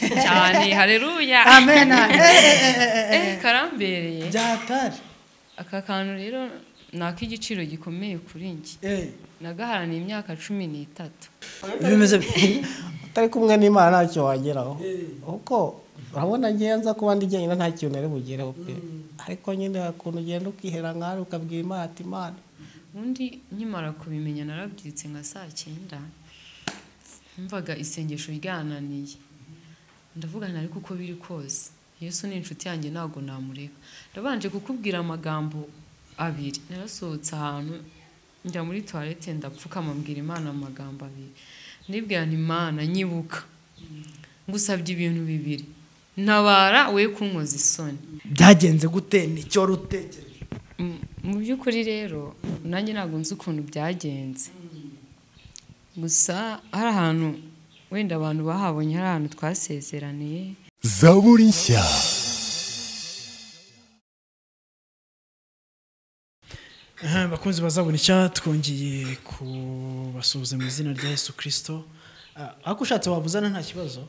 cyane hareruya amen amen eh karambereye byatari aka kantu rero ni ak'igiciro gikomeye kuri njye eh nagaharaniye imyaka cumi n'itatu bimeze utari kumwe n'imana ntacyo wageraho Eh. kuko urabona njyewe nza kuba ndi jyenyine nta kintu nari bugereho pe ariko nyine hari ukuntu ugenda ukihera nk'aho ukabwira imana ati imana undi nkimara kubimenya narabyutse nka saa cyenda mvaga isengesho ryananiye ndavugana ariko uko biri kose yesu ni inshuti yanjye ntabwo namureka ndabanje kukubwira amagambo abiri narasohotse ahantu njya muri tuwarete ndapfukama mbwira imana amagambo abiri ndibwira nti imana nyibuka ngusabye ibintu bibiri ntabara we kunkoza isoni byagenze gute nicyo rutegereje M- mu by'ukuri rero nanjye ntabwo nzi ukuntu byagenze gusa hari ahantu wenda abantu bahabonye hari ahantu twasezeraniye zaburi nshya Aha, bakunzi bazabona icya twongeye kubasuhuza mu izina rya yesu kirisito ariko ushatse wabuzana nta kibazo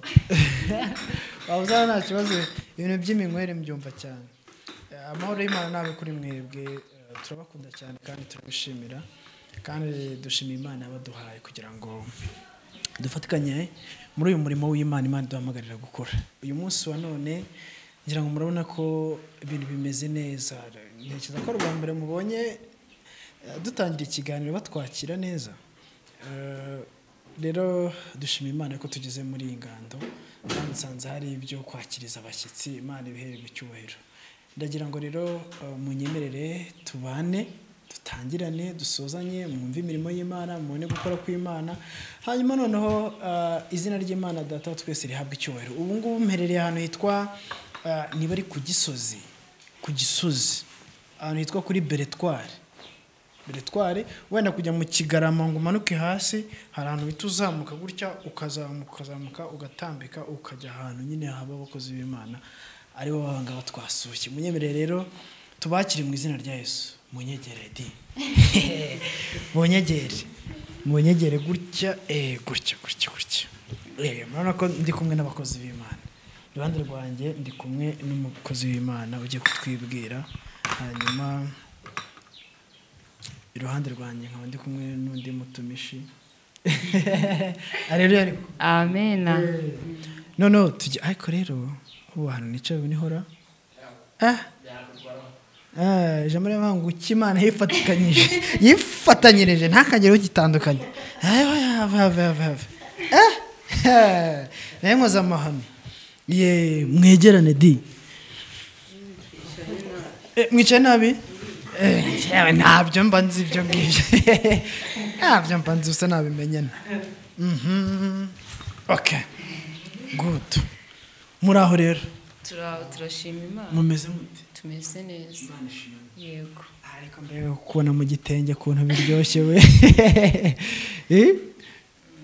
wabuzana nta kibazo ibintu by'iminywere mbyumva cyane Eh, amahoro y'imana nabe kuri mwebwe eh, turabakunda cyane kandi turabishimira kandi dushimira imana yabaduhaye kugira ngo dufatikanye muri uyu murimo w'imana imana iduhamagarira gukora uyu munsi wa none ngira ngo murabona ko ibintu bimeze neza ntekereza ko ari ubwa mbere mubonye eh, dutangira ikiganiro batwakira neza Eh, rero dushima imana ko tugeze muri iyi ngando kandi nsanze hari ibyo kwakiriza abashyitsi imana ibihere mu cyubahiro ndagira ngo rero eh, munyemerere tubane dutangirane dusozanye mwumve imirimo y'imana mubone gukora kw'imana hanyuma noneho eh, izina ry'imana data wa twese rihabwa icyubahiro ubu ngubu mperereye ahantu hitwa eh, niba ari ku gisozi ku gisozi ahantu hitwa kuri beretwari beretwari wenda kujya mu kigarama ngo umanuke hasi hari ahantu uhita uzamuka gutya ukazamuka ukazamuka ugatambika ukajya ahantu nyine haba abakozi b'imana aribo babangaba twasuye munyemerere rero tubakire mu izina rya yesu munyegere di munyegere munyegere gutya eh, gutya gutya gutya Eh, murabona ko ndi kumwe n'abakozi b'imana iruhande rwanjye ndi kumwe n'umukozi w'imana ugiye kutwibwira hanyuma iruhande rwanjye nkaba ndi kumwe n'undi mutumishi areruya ariko amena noneho tujya ariko rero ubu hantu nicaye ubu nihora ah Ah, ijambo ry'amahanga uko imana yifatikanyije yifatanyirije ntakagire ugitandukanye Ayo, have, have, have, have. Ah, ah, nayo nkoze amahame ye mwegerane di Eh, mwicaye nabi Eh, njyewe ntabyo mba nzi ibyo ngibyo ntabyo mba nzi usa nabimenyana Mhm. okay good muri aho rero Tura- turashima imana mumeze mute tumeze neza yego ariko mbere yo kubona mu gitenge ukuntu biryoshye we Eh?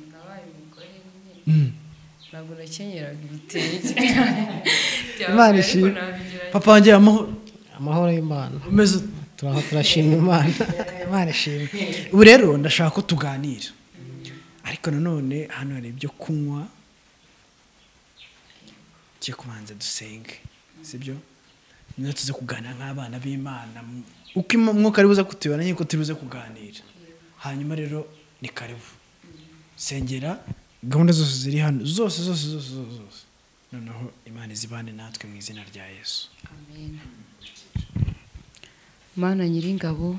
nabaye umugore nyine Mm. ntabwo nakenyeraga ibitenge Imana Ariko ishimwe nabigerageje. papa wanjye amahoro amahoro y'imana umeze ute? turaho turashima imana imana ishimwe ubu rero ndashaka ko tuganira ariko nanone hano hari ibyo kunywa tujye kubanza dusenge sibyo niba tuze kuganira nk'abana b'imana uko im- umwuka ari buze kutuyobora nk'uko turi buze kuganira hanyuma rero ni karibu sengera gahunda zose ziri hano zose zose zose zose zose noneho imana izibane natwe mu izina rya yesu Amen. Imana nyiringabo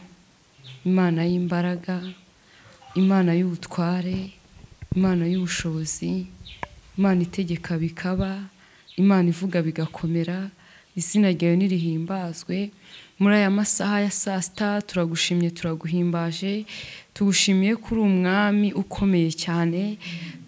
imana y'imbaraga imana y'ubutware imana y'ubushobozi imana itegeka bikaba imana ivuga bigakomera izina ryawe nirihimbazwe muri aya masaha ya saa sita turagushimye turaguhimbaje tugushimiye ko uri umwami ukomeye cyane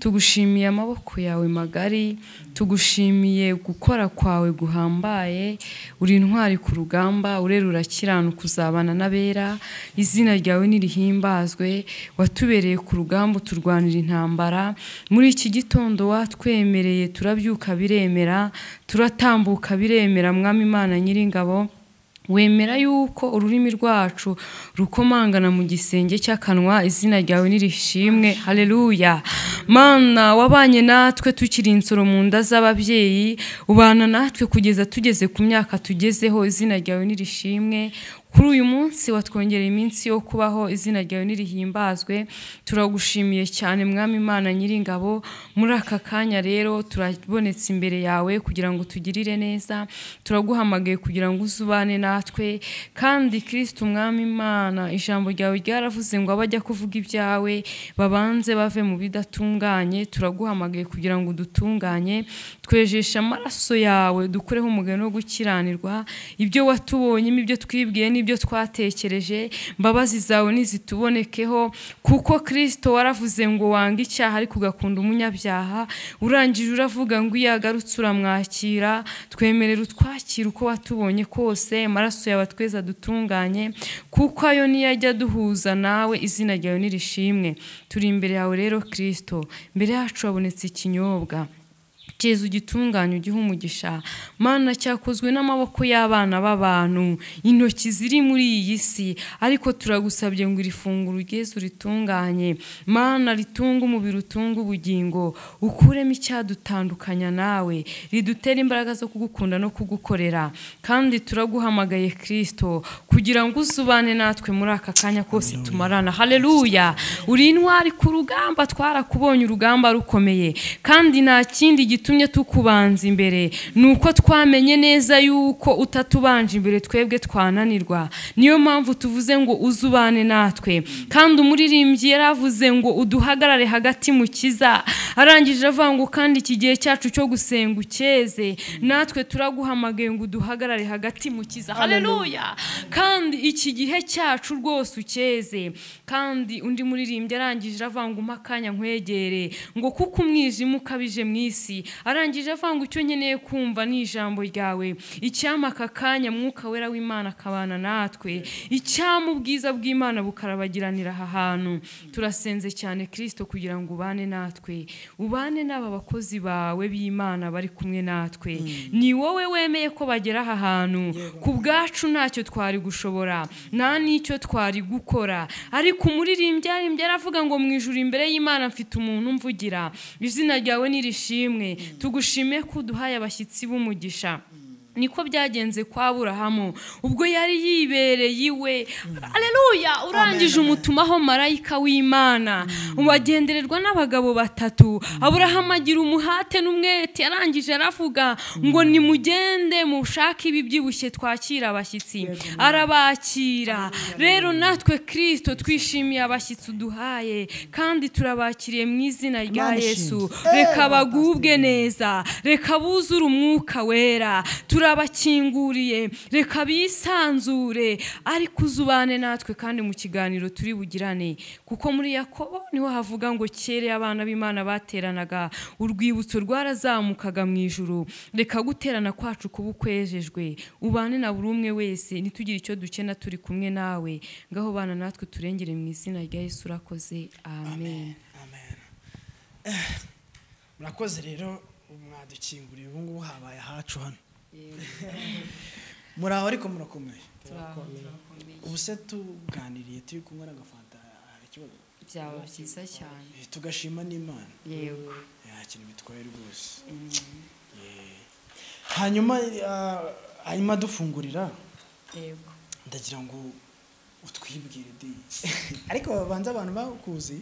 tugushimiye amaboko yawe magari tugushimiye gukora kwawe guhambaye uri intwari ku rugamba urerura kiranuka uzabana n'abera izina ryawe nirihimbazwe watubereye ku rugamba uturwanira intambara muri iki gitondo watwemereye turabyuka biremera turatambuka biremera mwami imana nyiringabo wemera yuko ururimi rwacu rukomangana mu gisenge cy'akanwa izina ryawe nirishimwe haleluya mana wabanye natwe tukiri insoro mu nda z'ababyeyi ubana natwe kugeza tugeze ku myaka tugezeho izina ryawe nirishimwe kuri uyu munsi watwongereye iminsi yo kubaho izina ryawe nirihimbazwe turagushimiye cyane mwami imana nyiringabo muri aka kanya rero turabonetse imbere yawe kugira ngo tugirire neza turaguhamagaye kugira ngo uze ubane natwe kandi kirisiti umwami imana ijambo ryawe ryaravuze ngo abajya kuvuga ibyawe babanze bave mu bidatunganye turaguhamagaye kugira ngo dutunganye twejeshe amaraso yawe dukureho umugani wo gukiranirwa ibyo watubonyemo ibyo twibwiye n'ibyo twatekereje mbabazi zawe nizitubonekeho kuko kirisito waravuze ngo wanga icyaha ariko ugakunda umunyabyaha urangije uravuga ngo iyo yagarutse uramwakira twemerera utwakira uko watubonye kose amaraso yawe atweza dutunganye kuko ayo niyo ajya duhuza nawe izina ryawe nirishimwe turi imbere yawe rero kirisito mbere yacu habonetse ikinyobwa Jezu gitunganya ugihe umugisha mana cyakozwe n'amaboko y'abana b'abantu intoki ziri muri iyi si ariko turagusabye ngo iri funguro ugeze uritunganye mana ritunga umubiri utunga ubugingo ukuremo icyadutandukanya nawe ridutere imbaraga zo kugukunda no kugukorera kandi turaguhamagaye kirisito kugira ngo uzubane natwe muri aka kanya kose tumarana haleluya uri intwari ku rugamba twarakubonye urugamba rukomeye kandi nta kindi gitumye tukubanza imbere ni uko twamenye neza yuko utatubanje imbere twebwe twananirwa niyo mpamvu tuvuze ngo uzubane natwe kandi umuririmbyi yaravuze ngo uduhagarare hagati mu kiza arangije avuga ngo kandi iki gihe cyacu cyo gusenga ucyeze natwe turaguhamagaye ngo uduhagarare hagati mu kiza haleluya kandi iki gihe cyacu rwose ucyeze kandi undi muririmbyi arangije avuga ngo umpe akanya nkwegere ngo kuko umwijima ukabije mu isi arangije avuga ngo icyo nkeneye kumva ni ijambo ryawe icyama aka kanya mwuka wera w'imana akabana natwe icyama ubwiza bw'imana bukarabagiranira aha hantu turasenze cyane kirisito kugira ngo ubane natwe ubane n'aba bakozi bawe b'imana bari kumwe natwe ni wowe wemeye ko bagera aha hantu ku bwacu ntacyo twari gushobora nta n'icyo twari gukora ariko umuririmbyi yaririmbye aravuga ngo mu ijuru imbere y'imana mfite umuntu mvugira izina ryawe nirishimwe tugushime ko uduhaye abashyitsi b'umugisha niko byagenze kwa burahamu ubwo yari yibereye iwe aleluya urangije umutumaho marayika w'imana wagendererwa n'abagabo batatu aburahamu agira umuhate n'umwete arangije aravuga ngo nimugende mushake ibi byibushye twakira abashyitsi arabakira rero natwe kirisito twishimiye abashyitsi uduhaye kandi turabakiriye mu izina rya yesu reka bagubwe neza reka buzure umwuka wera turi turabakinguriye reka bisanzure ariko uzubane natwe kandi mu kiganiro turi bugirane kuko muri yakobo niho havuga ngo kere abana b'imana bateranaga urwibutso rwarazamukaga mu ijuru reka guterana kwacu kuba ukwejejwe ubane na buri umwe wese ntitugire icyo dukena turi kumwe nawe ngaho bana natwe turengere mu izina rya yesu urakoze amen amen Eh, murakoze rero mwadukinguriye ubu ngubu habaye ahacu hano muri aho ariko murakomeye ubu se tuganiriye turi kumwe n'agafanta hari ikibazo byaba byiza cyane Eh, tugashima n'imana yego nta kintu bitwaye rwose Eh, hanyuma ah, hanyuma dufungurira yego ndagira ngo utwibwire de ariko babanza abantu bakuzi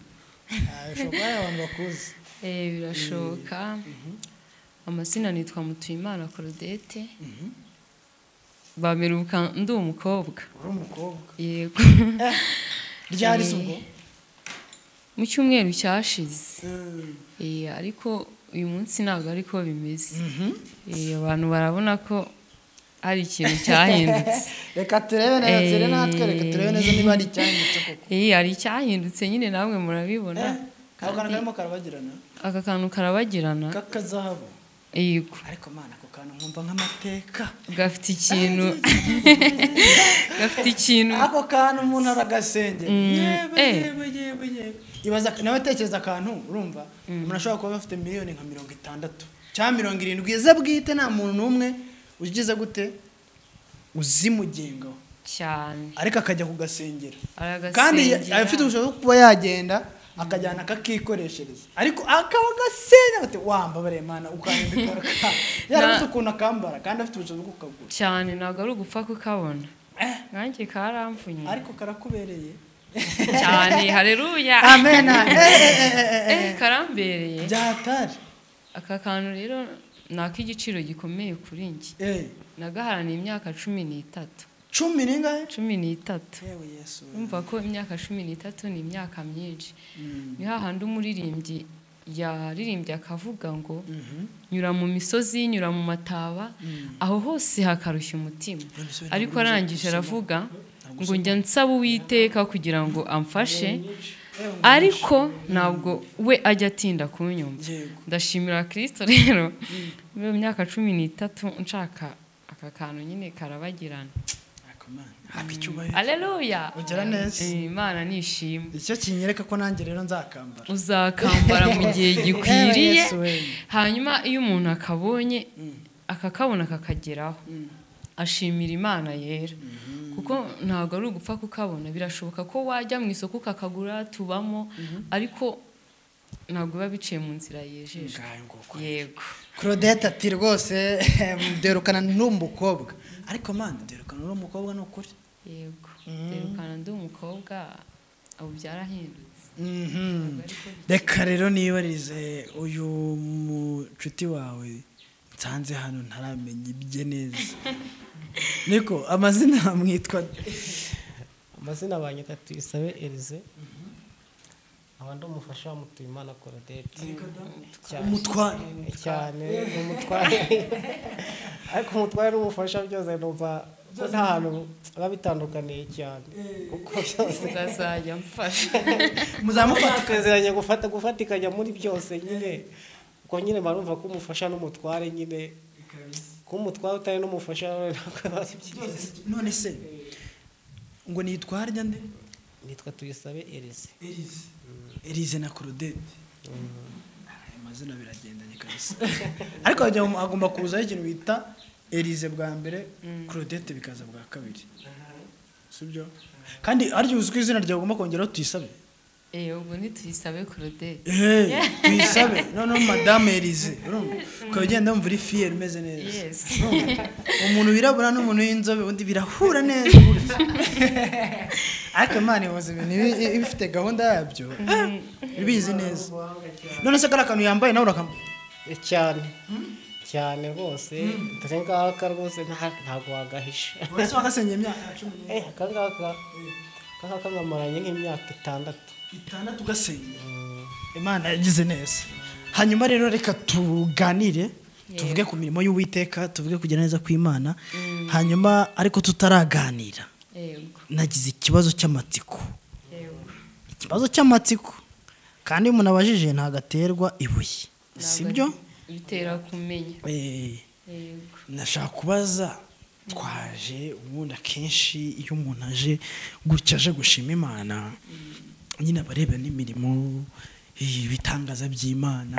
Ah, bishobora kuba ari abantu bakuzi Eh, birashoboka amazina nitwa mutuyimana korodete Mhm. bameruka ndi umukobwa uri umukobwa yego ryari Eh, se ubwo mu cyumweru cyashize Mm. Eh, ariko uyu munsi ntabwo ariko bimeze Eh, abantu barabona ko hari ikintu cyahindutse reka turebe neza turebe natwe reka turebe neza niba ari icyahindutse koko Eh, hari icyahindutse nyine namwe murabibona Eh, ako kantu karimo karabagirana aka kantu karabagirana k'akazahabu yego ariko mana ako kantu nkumva nk'amateka gafite ikintu gafite ikintu ako kantu umuntu aragasengera Mm, yewe eh. yewe yewe yewe ibaza nawe tekereza akantu urumva umuntu ashobora kuba afite miliyoni nka mirongo itandatu cyangwa mirongo irindwi ze bwite nta muntu n'umwe ugize gute uzimugenga cyane ariko akajya kugasengera Aragasengera. kandi ya- afite ubushobozi bwo kuba yagenda akajyana akakikoreshereza ariko akaba agasenya bati wambabare mana ukanyambikora yarabuze ukuntu akambara kandi afite ubushobozi bwo kukagura cyane ntabwo ari ugupfa kukabona Eh. nanjye karamfunye ariko karakubereye cyane hareruya amen Eh, karambereye byatari aka kantu rero ni ak'igiciro gikomeye kuri njye eh nagaharaniye imyaka cumi n'itatu cumi n'ingahe cumi n'itatu yewe yesu Urumva ko imyaka cumi n'itatu ni imyaka myinshi ni hahandi umuririmbyi yaririmbye akavuga ngo nyura mu misozi nyura mu mataba aho hose hakarushya umutima bisubira ariko muri ibyo arangije gusoma. aravuga Ntabwo ngo njya nsaba uwiteka kugira ngo amfashe ariko ntabwo we ajya atinda kunyumva yego ndashimira kirisito rero muri iyo myaka cumi n'itatu nshaka aka kantu nyine karabagirana ariko mana haba icyubahiro aleluya Ugira neza. Eh, imana nishima icyo kinyereka ko nanjye rero nzakambara uzakambara mu gihe Yewe, gikwiriye Yesu wemye. hanyuma iyo umuntu akabonye akakabona kakageraho ashimira imana yera kuko ntabwo ari ugupfa kukabona birashoboka ko wajya mu isoko ukakagura tubamo ariko ntabwo biba biciye mu nzira yejeje Ngayo nguko. yego claudette ati rwose derukana n'umukobwa ariko mana derukana n'umukobwa ni ukuri yego rerukana ndi umukobwa ubu byarahindutse reka rero nibarize uyu mucuti wawe nsanze hano ntaramenya ibye neza niko amazina mwitwa amazina banyita tuyisabe elize nkaba ndi umufasha wa mutuyimana korodeti cyane umutware cyane umutware ariko umutware n'umufasha byose numva ko nta hantu biba bitandukaniye cyane kuko byose uzazajya mfasha muzamufata twaziranye gufata gufatikanya muri byose nyine ubwo nyine barumva ko umufasha n'umutware nyine ko umutware utari n'umufasha ntabwo biba byiza none se ngo nitware njya nde nitwa tuyisabe elize erize erize na claudette aya mazina biragendanye kabisa ariko hajya- hagomba kuzaho ikintu bita erize bwa mbere claudette bikaza bwa kabiri sibyo kandi harya uzwi izina ryawe ugomba kongeraho tuyisabe Eh, ubwo ntituyisabe kurodete Eh, tuyisabe noneho madame erize urumva? ukaba ugenda wumva uri fiye umeze neza Yes. Urumva? umuntu wirabura n'umuntu w'inzobe undi birahura neza burya. ariko imana ihuza ibintu ibi- ibi- ibifite gahunda yabyo ibizi neza none se kariya kantu yambaye nawe urakam cyane cyane rwose dore ngaka rwose nta- ntabwo wagahisha ese wagasengeye imyaka cumi n'ine Eh, aka ngaka aka ngaka nkamaranye nk'imyaka itandatu itandatu ugasengeye imana yagize neza hanyuma rero reka tuganire tuvuge ku mirimo y'uwiteka tuvuge kugera neza kw'imana hanyuma ariko tutaraganira yego nagize ikibazo cy'amatsiko yego ikibazo cy'amatsiko kandi iyo umuntu abajije ntabwo ibuye sibyo bitera kumenya Eh, yego nashaka kubaza twaje ubundi akenshi iyo umuntu aje gutya aje gushima imana nyine aba areba n'imirimo eh, ibitangaza by'imana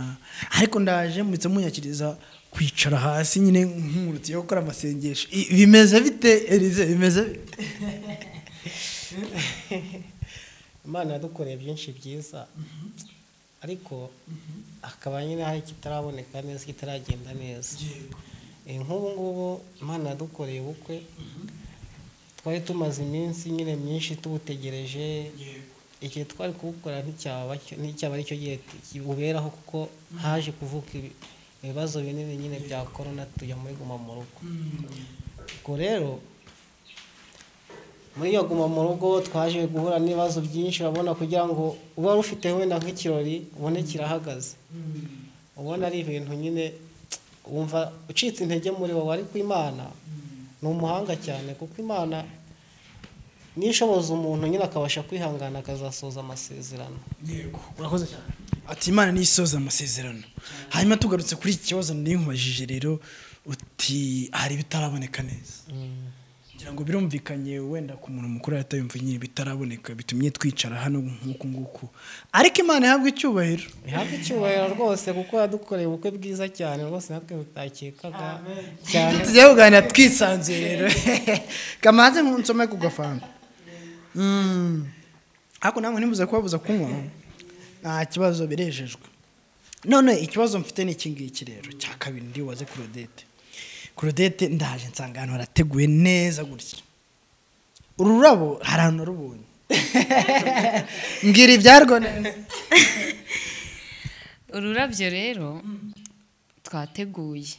ariko ndaje muhitse munyakiriza kwicara hasi nyine nkurutiye gukora amasengesho I- bimeze bite erize bimeze bite imana yadukoreye byinshi byiza ariko akaba nyine hari ikitaraboneka neza kitaragenda neza Eh, nk'ubu ngubu imana yadukoreye ubukwe twari tumaze iminsi nyine myinshi tubutegereje igihe twari kubukora nticyaba nticyaba aricyo gihe kibuberaho kuko haje kuvuka ibi- ibibazo binini nyine bya korona tujya muri guma mu rugo ubwo rero muri iyo guma mu rugo twaje guhura n'ibibazo byinshi urabona kugira ngo uba wari ufite wenda nk'ikirori ubone kirahagaze ubona ari ibintu nyine wumva ucitse intege muri wowe ariko imana ni umuhanga cyane kuko imana niyo ishoboza umuntu nyine akabasha kwihangana akazasoza amasezerano urakoze cyane ati imana niyo isoza amasezerano hanyuma tugarutse kuri iki kibazo nari nkubajije rero uti hari ibitaraboneka neza njye ngira ngo birumvikanye wenda ku muntu mukuru yatayumva nyine bitaraboneka bitumye twicara hano nk'uku nguku ariko imana ihabwa icyubahiro ihabwe icyubahiro rwose kuko yadukoreye ubukwe bwiza cyane rwose natwe butakekaga cyane tujya kuganira twisanzuye rero kamaze nk'unsome ku gafanta Mm. ariko namwe ntimuze kubabuza kunywa nta kibazo birejejwe none ikibazo mfite ni iki ngiki rero cya kabiri ndiwaze claudette claudette ndaje nsanga ahantu harateguye neza gutya ururabo hari ahantu narubonye mbwira ibyarwo neza ururabyo rero twateguye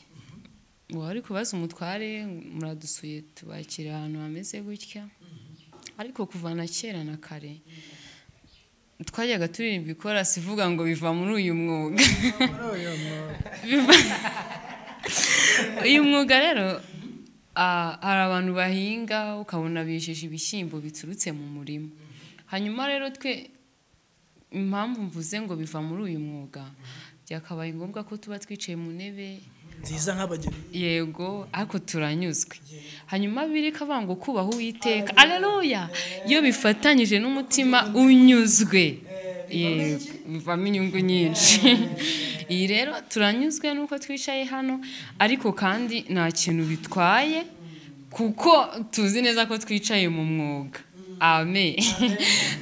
uwari kubaza umutware muradusuye tubakira ahantu hameze gutya ariko kuva na kera na kare twajyaga turirirwa ikora sivuga ngo biva muri uyu mwuga Biva- uyu mwuga rero ah, hari abantu bahinga ukabona bijeje ibishyimbo biturutse mu murima hanyuma rero twe impamvu mvuze ngo biva muri uyu mwuga byakabaye ngombwa ko tuba twicaye mu ntebe nziza nk'abageni yego ariko turanyuzwe hanyuma birika vango kubaho uwiteka aleluya iyo bifatanyije n'umutima unyuzwe yego bivamo inyungu nyinshi iyi rero turanyuzwe nuko twicaye hano ariko kandi nta kintu bitwaye kuko tuzi neza ko twicaye mu mwuga amen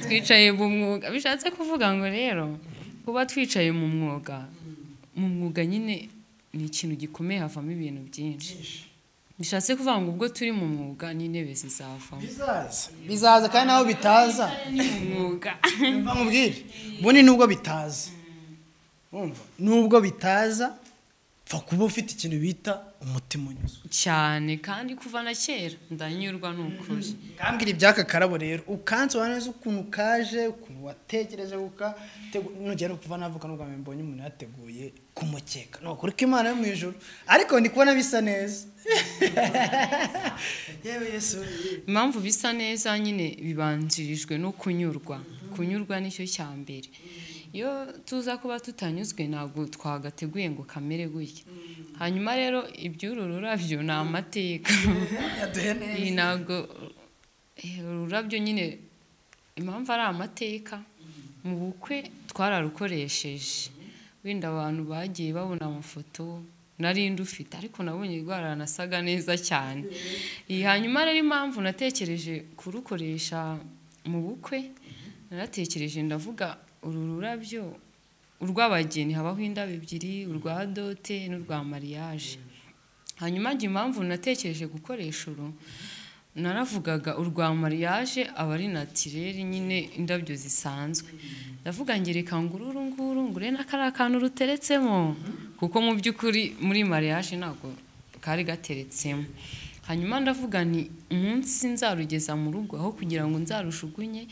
twicaye mu mwuga bishatse kuvuga ngo rero kuba twicaye mu mwuga mu mwuga nyine ni ikintu gikomeye havamo ibintu byinshi bishatse kuvuga ngo ubwo turi mu mwuga n'intebe zizavamo bizaza bizaza kandi naho bitaza mu mwuga bamubwire ubundi nubwo bitaza Urumva? nubwo bitaza pfa kuba ufite ikintu bita umutima unyuzwe cyane kandi kuva na kera ndanyurwa ni ukuri kambwira ibyaka karabo rero ukansobanura neza ukuntu kaje ukuntu watekereje guka nugera kuva navuga n'ubwa mbere mbonye umuntu yateguye kumukeka ni ukuri ko imana yo mu ijoro ariko ndi kubona bisa neza yewe yesu impamvu bisa neza nyine bibanjirijwe no kunyurwa kunyurwa nicyo cya mbere iyo tuza kuba tutanyuzwe ntabwo twagateguye ngo kamere gutya hanyuma rero iby'uru rurabyo ni amateka yaduhe neza iyi ntabwo eh, ururabyo nyine impamvu ari amateka mu bukwe twararukoresheje wenda abantu bagiye babona amafoto nari ndufite ariko nabonye rwaranasaga neza cyane Iyi hanyuma rero impamvu natekereje kurukoresha mu bukwe naratekereje ndavuga uru rurabyo urw'abageni habaho indabo ebyiri urwa dote n'urwa mariage hanyuma njye impamvu natekereje gukoresha uru naravugaga urwa mariage aba ari natireri nyine indabyo zisanzwe ndavuga ngereka ngo uru nguru ngure na kariya kantu ruteretsemo kuko mu by'ukuri muri mariage ntabwo kari gateretsemo hanyuma ndavuga ni umunsi nzarugeza mu rugo aho kugira ngo nzarushugunye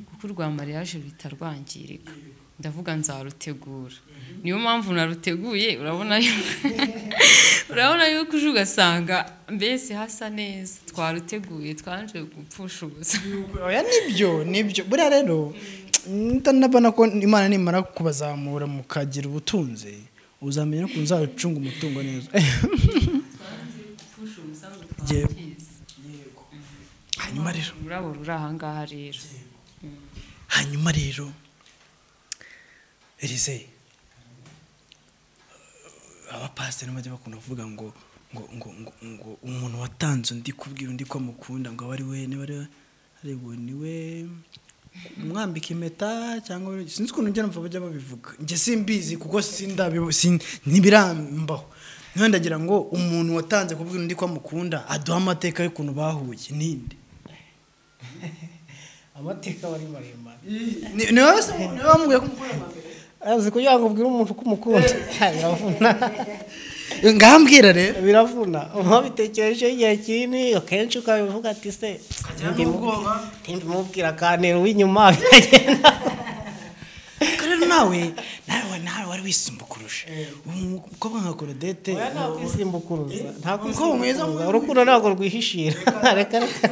kuko urwa mariage rutarwangirika ndavuga nzarutegura niyo mpamvu naruteguye urabona yuko urabona yuko uje ugasanga mbese hasa neza twaruteguye twanje gupfusha ubusa oya nibyo nibyo buriya rero ndabona ko imana nimara kubazamura mukagira ubutunzi uzamenya ukuntu uzacunga umutungo neza Yego. hanyuma rero urabo ruri ahangaha rero hanyuma rero erize abapasiteri bajya bakunda kuvuga ngo ngo ngo ngo ngo umuntu watanze undi kubwira undi ko amukunda ngo abe ari we niba ari we ariko ni we umwambika impeta cyangwa we- sinzi ukuntu njya numva bajya babivuga njye simbizi kuko sindabibu- sin- ntibirambaho none ndagira ngo umuntu watanze kubwira undi ko amukunda aduhe amateka y'ukuntu bahuye ninde amateka aba ari maremare Ni- ni wowe se ni wowe wambwiye ko umukunda amambika? azi kugira ngo ubwire umuntu ko umukunda biravuna ngambwira rero biravuna uba bitekereje igihe kinini akenshi ukabivuga ati se n'ubwoba. ntimubwira akantu w'inyuma biragenda Ariko rero nawe nawe nawe wari wisumba kurusha umukobwa nka korodete Oya, nta kwisimbukura nta Umukobwa mwiza kwisimbukura urukundo ntabwo rwihishira reka reka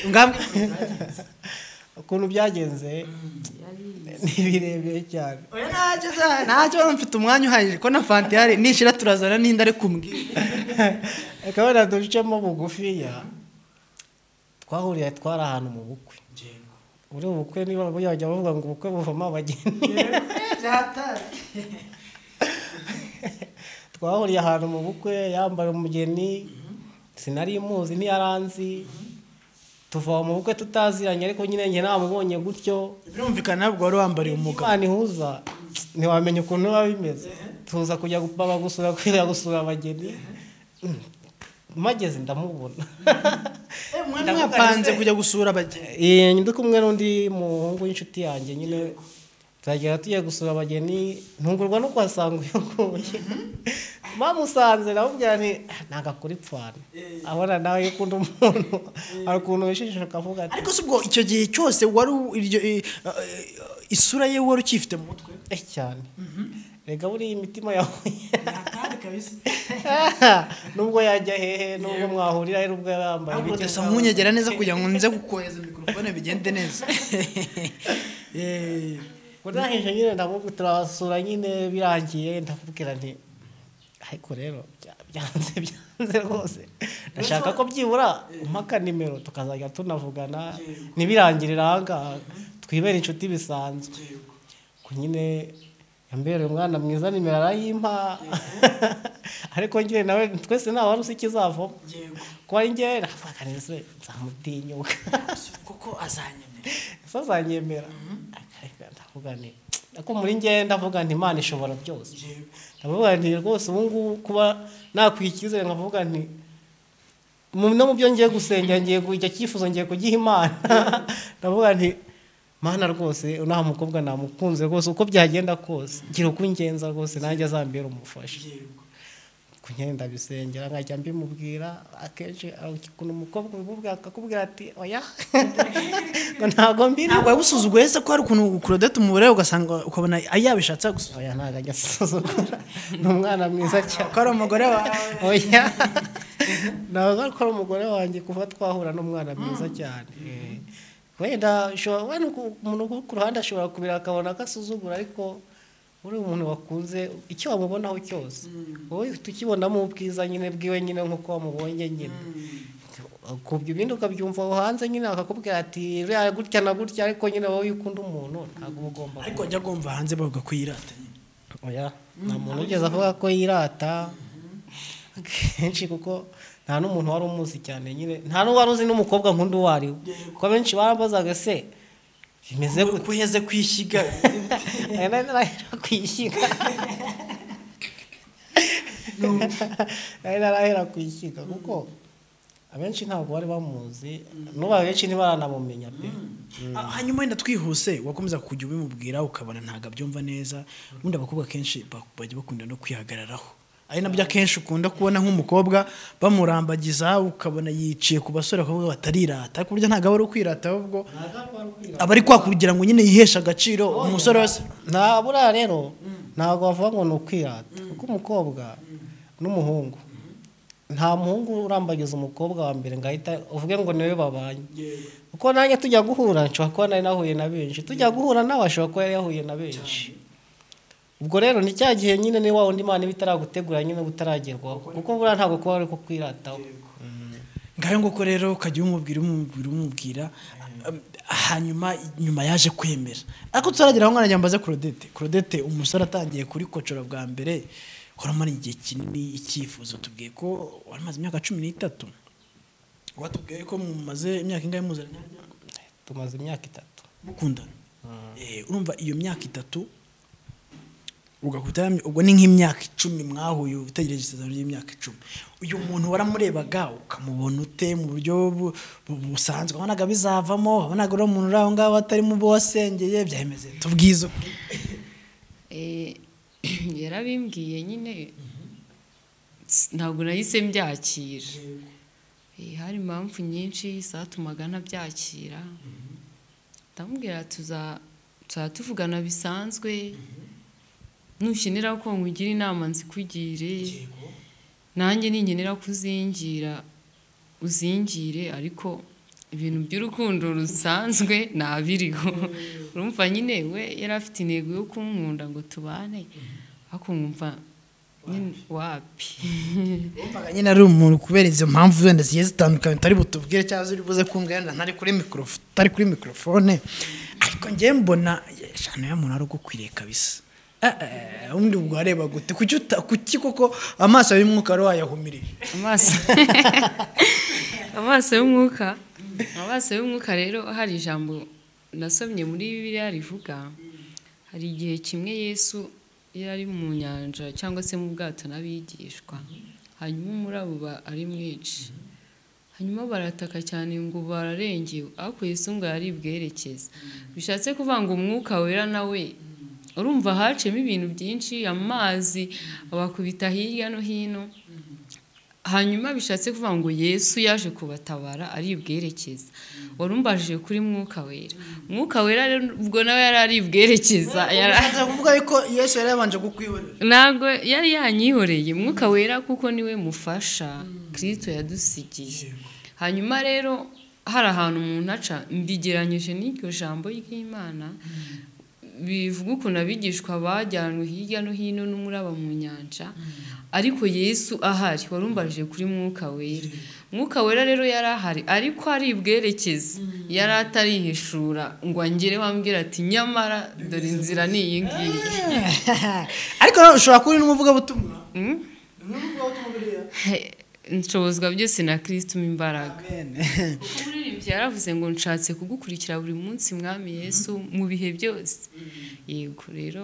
ngambwira ukuntu byagenze ni birebire cyane oya ntacyo za- ntacyo mfite umwanya uhagije ko na fanta ihari nishira turazana n'indi ari kumbwira reka wenda ducemo bugufiya twahuriye twari ahantu mu bukwe muri ubu bukwe niba bajya bavuga ngo ubukwe buvamo abageni twahuriye ahantu mu bukwe yambaye umugeni sinari muzi ntiyaranzi tuva mu bukwe tutaziranye ariko nyine njye namubonye gutyo birumvikana ntabwo wari wambariye umugabo imana ihuza ntiwamenya ukuntu biba bimeze tuza kujya baba gusura kujya gusura abageni mageze ndamubona mwari mwapanze kujya gusura abageni iyi ndi kumwe n'undi muhungu w'inshuti yanjye nyine turagera tugiye gusura abageni ntungurwa no kuhasanga uyogoye bamusanze namubwira ni ntabwo akora ipfana abona nawe iyo ukunda umuntu hari ukuntu wishishisha ukavuga ati ariko si ubwo icyo gihe cyose wari u- iryo i- isura ye wari ukiyifite mu mutwe eh cyane reka buriya imitima yahuye nubwo yajya hehe nubwo mwahurira he nubwo yaba yambaye ntabwo ibiki, udasa nubwo- nkunyegera neza kugira ngo nze kukohereza mikorofone bigende neza Eh, ndahije nyine ndavuga turabasura nyine birangiye ndakubwira nti ariko rero bya- byanze byanze rwose ndashaka ko byibura umpa nimero tukazajya tunavugana ntibirangirire ahangaha twibere inshuti bisanzwe ko nyine yambereye umwana mwiza nimero arayimpa ariko njye nawe twese nta wari uzi ikizavamo kuba ari njye navuga nese nzamutinyuka kuko azanyemera ese azanyemera Ariko ndavuga nti ariko muri njye ndavuga nti imana ishobora byose ndavuga nti rwose ubu ngubu kuba nakwiha icyizere nkavuga nti mu- no mu byo ngiye gusengera ngiye kujya cyifuzo ngiye kugiha imana ndavuga nti mana rwose nta mukobwa namukunze rwose uko byagenda kose ngira uko ungenza rwose nanjye azambera umufasha kunyenda ndabisengera nkajya mbimubwira akenshi ukuntu umukobwa ubimubwira akakubwira ati oya ngo ntabwo mbiri ntabwo yagusuzuguye se ko hari ukuntu kurodete umubare ugasanga ukabona yabishatse yagusuzugura oya ntabwo ajya asuzugura ni umwana mwiza cyane ko ari umugore wawe oya ntabwo ari ko ari umugore wanjye kuva twahura n'umwana mwiza cyane Eh, wenda ushobora wenda uku- umuntu uri ku ruhande ashobora kubira akabona agasuzugura ariko uri umuntu wakunze icyo wamubonaho cyose wowe tukibonamo ubwiza nyine bwiwe nyine nk'uko wamubonye nyine kubyo ibindi ukabyumva aho hanze nyine akakubwira ati "Uriya gutya na gutya ariko nyine wowe iyo ukunda umuntu ntabwo uba ugomba ariko ajya agomba hanze bavuga ko yirata nyine oya nta muntu ugeze avuga ko yirata kenshi kuko nta n'umuntu wari umuzi cyane nyine nta n'uwari uzi n'umukobwa nk'undi uwo ari we kuko benshi barambazaga se bimeze gute kuheze kwishyiga Aya nari narahera ku ishyiga nari narahera ku ishyiga kuko abenshi ntabwo bari bamuzi n'ubu abenshi ntibaranamumenya pe Ah, hanyuma wenda twihuse wakomeza kujya ubimubwira ukabona ntabwo abyumva neza ubundi abakobwa kenshi ba- bajya bakunda no kwihagararaho ari nabyo akenshi ukunda kubona nk'umukobwa bamurambagiza ukabona yiciye ku basore bakobwa batarirata ariko burya ntabwo aba ari ukwirata ahubwo aba ari kwa kugira ngo nyine yiheshe agaciro umusore wese nta buriya rero ntabwo bavuga ngo ni ukwirata kuko umukobwa n'umuhungu nta muhungu urambagiza umukobwa wa mbere ngo ahita uvuge ngo niwe babanye kuko nanjye tujya guhura nshobora kuba nari nahuye na benshi tujya guhura nawe ashobora kuba yari yahuye na benshi ubwo rero ni cya gihe nyine ni wa wundi imana iba itaragutegura nyine utaragerwaho kuko buriya ntabwo kuba ari kukwirataho ngayo nguko rero ukajya umubwira umubwira umubwira hanyuma nyuma yaje kwemera ariko turagera aho mwana yambaze Claudette Claudette umusore atangiye kuri kocora bwa mbere wari umara igihe kinini icyifuzo tubwiye ko wari umaze imyaka cumi n'itatu watubwiye ko mumaze imyaka ingahe muziranye tumaze imyaka itatu mukundana Eh, urumva iyo myaka itatu ugahita yamya- ubwo ni nk'imyaka icumi mwahuye utegereje isezerano ry'imyaka icumi uyu muntu waramurebaga ukamubona ute mu buryo bu- bu- busanzwe wabonaga bizavamo wabonaga uriya muntu uri aho ngaho atari mu bo wasengeye byahemeze tubwizo Eh, yarabimbwiye nyine s- ntabwo nahise mbyakira Eh, hari impamvu nyinshi zatumaga ntabyakira ndamubwira tuza tuzaba tuvugana bisanzwe nukenera ko nkugire inama nzikugire nanjye ninkenera kuzingira uzingire ariko ibintu by'urukundo rusanzwe ntabiriho urumva nyine we yari afite intego yo kunkunda ngo tubane ariko nkumva nyine wapi wumvaga nyine ari umuntu kubera izo mpamvu wenda zigiye zitandukanye utari butubwire cyangwa ziri buze kumva yenda ntari kuri mikorofone utari kuri mikorofone ariko njyewe mbona eshanu y'umuntu ari ugukwiriye kabisa Eh, eh, ubundi ubwo wareba gute kuki uta- kuki koko amaso y'umwuka wari wayahumirije amaso amaso y'umwuka amaso y'umwuka rero hari ijambo nasomye muri bibiliya rivuga hari igihe kimwe yesu yari ari mu nyanja cyangwa se mu bwato n'abigishwa hanyuma umurabo uba ari mwinshi hanyuma barataka cyane ngo bararengewe ariko yesu ngo yari bwerekeza bishatse kuvuga ngo umwuka wera nawe urumva hacemo ibintu byinshi amazi abakubita hirya no hino hanyuma bishatse kuvuga ngo yesu yaje kubatabara ari bwerekeza wari umbaje kuri mwuka wera mwuka wera rero ubwo nawe yari ari bwerekeza yari Bishatse kuvuga yuko yesu yari yabanje kukwihorera ntabwo yari yanyihoreye umwuka wera kuko niwe mufasha kirisito yadusigiye hanyuma rero hari ahantu umuntu aca mbigeranyije n'iryo jambo ry'imana bivuga ukuntu abigishwa bajyanywe hirya no hino n'umuraba mu nyanja ariko yesu ahari warumbaje kuri mwuka wera mwuka wera rero yari ahari ariko ari bwerekeze yari atarihishura ngo angere wambwira ati nyamara dore inzira ni iyi ngiyi ariko ushobora kuba uri n'umuvugabutumwa Mm? n'umuvugabutumwa buriya He- nshobozwa byose na kristo mu imbaraga kuko umuririmbyi yaravuze ngo nshatse kugukurikira buri munsi mwami yesu mu bihe byose yego rero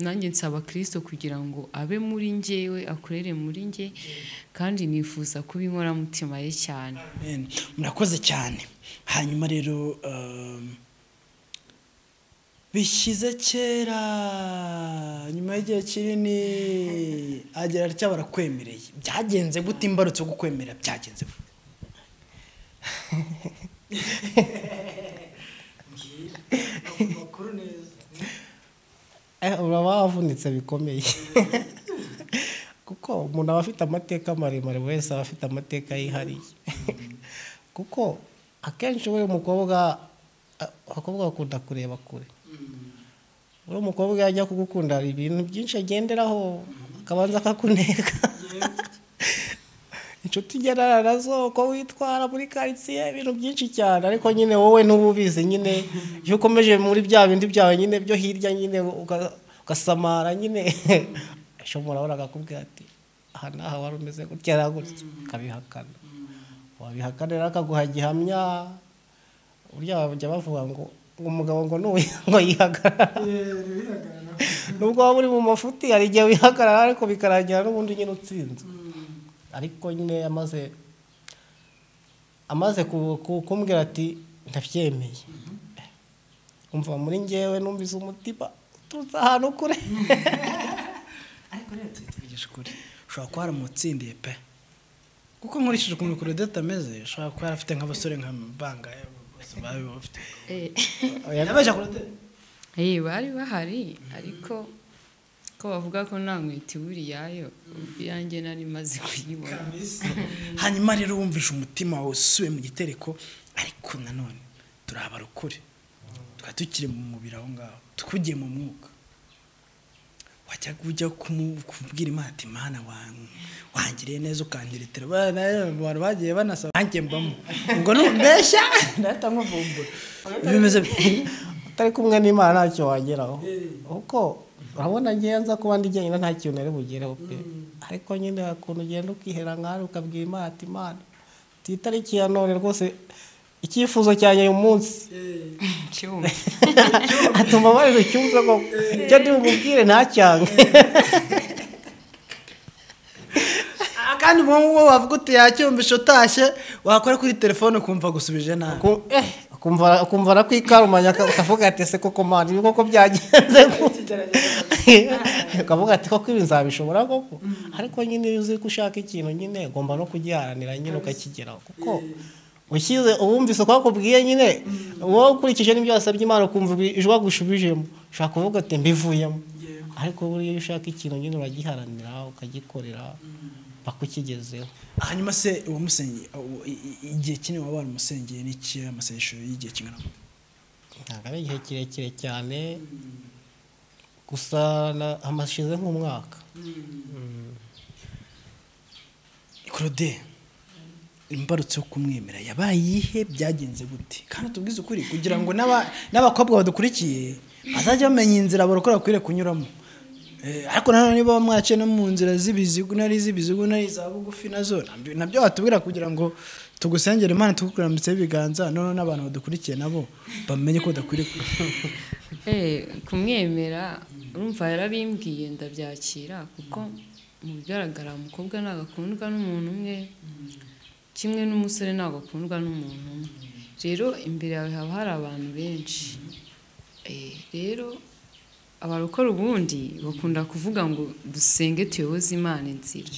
nanjye nsaba kristo kugira ngo abe muri njyewe akorere muri njye kandi nifuza kuba inkoramutima ye cyane Amen. murakoze cyane hanyuma rero um, bishyize kera nyuma y'igihe kinini agera atya barakwemereye byagenze gute imbarutso kukwemera byagenze gute Eh, uraba wavunitse bikomeye kuko umuntu aba afite amateka maremare buri wese aba afite amateka yihariye kuko akenshi we umukobwa a- abakobwa bakunda kureba kure uri umukobwa yajya kugukunda hari ibintu byinshi agenderaho akabanza akakuneka inshuti igendana nazo uko witwara muri karitsiye ibintu byinshi cyane ariko nyine wowe ntuba ubizi nyine iyo ukomeje muri bya bindi byawe nyine byo hirya nyine uga- ugasamara nyine ashobora urabona akakubwira ati aha n'aha wari umeze gutya na gutya akabihakana wabihakana rero akaguha gihamya burya bajya bavuga ngo ngo umugabo ngo n'uyu ngo yihagarara nubwo waba uri mu mafuti hari igihe wihagarara ariko bikarangira n'ubundi nyine utsinze ariko nyine amaze amaze ku- ku- kumbwira ati ndabyemeye umva muri ngewe numvise umutima uturutse ahantu kure ariko rero tujye tuvugisha ukuri ushobora kuba waramutsindiye pe kuko nkurikije ukuntu kurodete ameze ushobora kuba yarafite nk'abasore nka bangaye bose babi bafite Eh, yabaje kurodete eh, bari bahari ariko ko bavuga ko nta nkweto iburi yayo iyanjye nari maze kuyibona hanyuma rero wumvishe umutima wawe usubiye mu gitereko ariko nanone turahabara ukuri tukaba tukiri mu mubiri aho ngaho twugiye mu mwuka wajya ujya kumu- kubwira imana ati imana wan- wangiriye neza ukandiritira Ba- na- abantu bagiye banasaba nanjye mbamo ngo numbeshya ndahita nkuvumbura bimeze bi- utari kumwe n'imana ntacyo wageraho kuko urabona ngewe nza kuba ndi jyenyine nta kintu nari bugereho pe ariko nyine hari ukuntu ugenda ukihera nk'aho ukabwira imana ati imana ku itariki ya none rwose icyifuzo cyanjye uyu munsi cyumva atuma bari bucyumve ko icyo ndi bumubwire ntacyange Ah, kandi uwo nguwo wavuga uti yacyumvishe utashye wakora kuri telefone ukumva gusubije nabi Ku- eh, akumva akumva arikwikarumanya akavuga ati ese koko mani ibi koko byagenze gute?" akavuga ati koko ibi nzabishobora koko ariko nyine iyo uzi ko ushaka ikintu nyine ugomba no kugiharanira nyine ukakigeraho kuko ushyize uwumvise uko akubwiye nyine wowe ukurikije n'ibyo wasabye imana ukumva ibi- ijwi agushubijemo ushobora kuvuga ati mbivuyemo ariko buriya iyo ushaka ikintu nyine uragiharanira ukagikorera paka ukigezeho hanyuma se uwo musenyi uwo- i- i- igihe kinini waba waramusengeye n'iki amasengesho y'igihe kingana gute? ntabwo ari igihe kirekire cyane gusa na- hamashize nk'umwaka claude imbarutso yo kumwemera yabaye iyihe byagenze gute kandi tubwize ukuri kugira ngo n'aba- n'abakobwa badukurikiye bazajya bamenya inzira barokora bakwiriye kunyuramo Eh, ariko nanone niba bamwaciye no mu nzira z'ibizigu nari iz'ibizigu nari iza bugufi nazo nabyo- nabyo watubwira kugira ngo tugusengere imana tugukurambitseho ibiganza noneho n'abantu badukurikiye nabo bamenye ko badakwiriye ku- Eh, kumwemera urumva yarabimbwiye ndabyakira kuko mu bigaragara umukobwa ntabwo akundwa n'umuntu umwe kimwe n'umusore ntabwo akundwa n'umuntu umwe rero imbere yawe haba hari abantu benshi Eh, rero abarokora ubundi bakunda kuvuga ngo dusenge tuyoboze imana inzira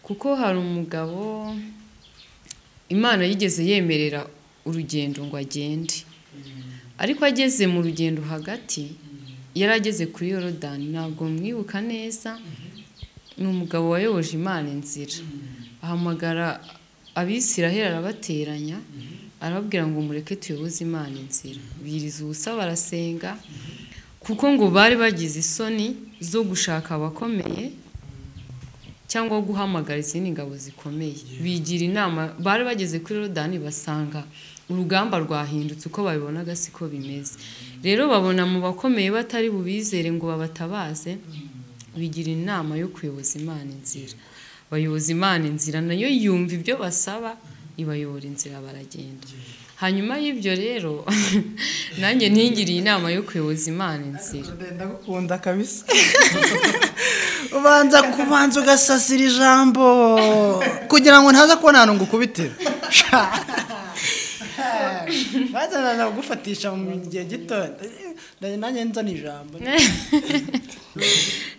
kuko hari umugabo imana yigeze yemerera urugendo ngo agende ariko ageze mu rugendo hagati yari ageze kuri yorodani ntabwo mwibuka neza ni umugabo wayoboje imana inzira ahamagara abisiraheli arabateranya arababwira ngo mureke tuyoboze imana inzira biriza ubusa barasenga kuko ngo bari bagize isoni zo gushaka abakomeye cyangwa guhamagara izindi ngabo zikomeye bigira inama bari bageze kuri rodani basanga urugamba rwahindutse uko babibonaga siko bimeze rero babona mu bakomeye batari bubizere ngo babatabaze bigira inama yo kuyoboza imana inzira bayoboza imana inzira nayo yumva ibyo basaba ibayobora inzira baragenda hanyuma y'ibyo rero nanjye ntingiriye inama yo kuyoboza imana inzira ndagukunda kabisa ubanza kubanza ugasasira ijambo kugira ngo ntaza kubona ahantu ngukubitira bazana gufatisha mu gihe gito nanjye nzana ijambo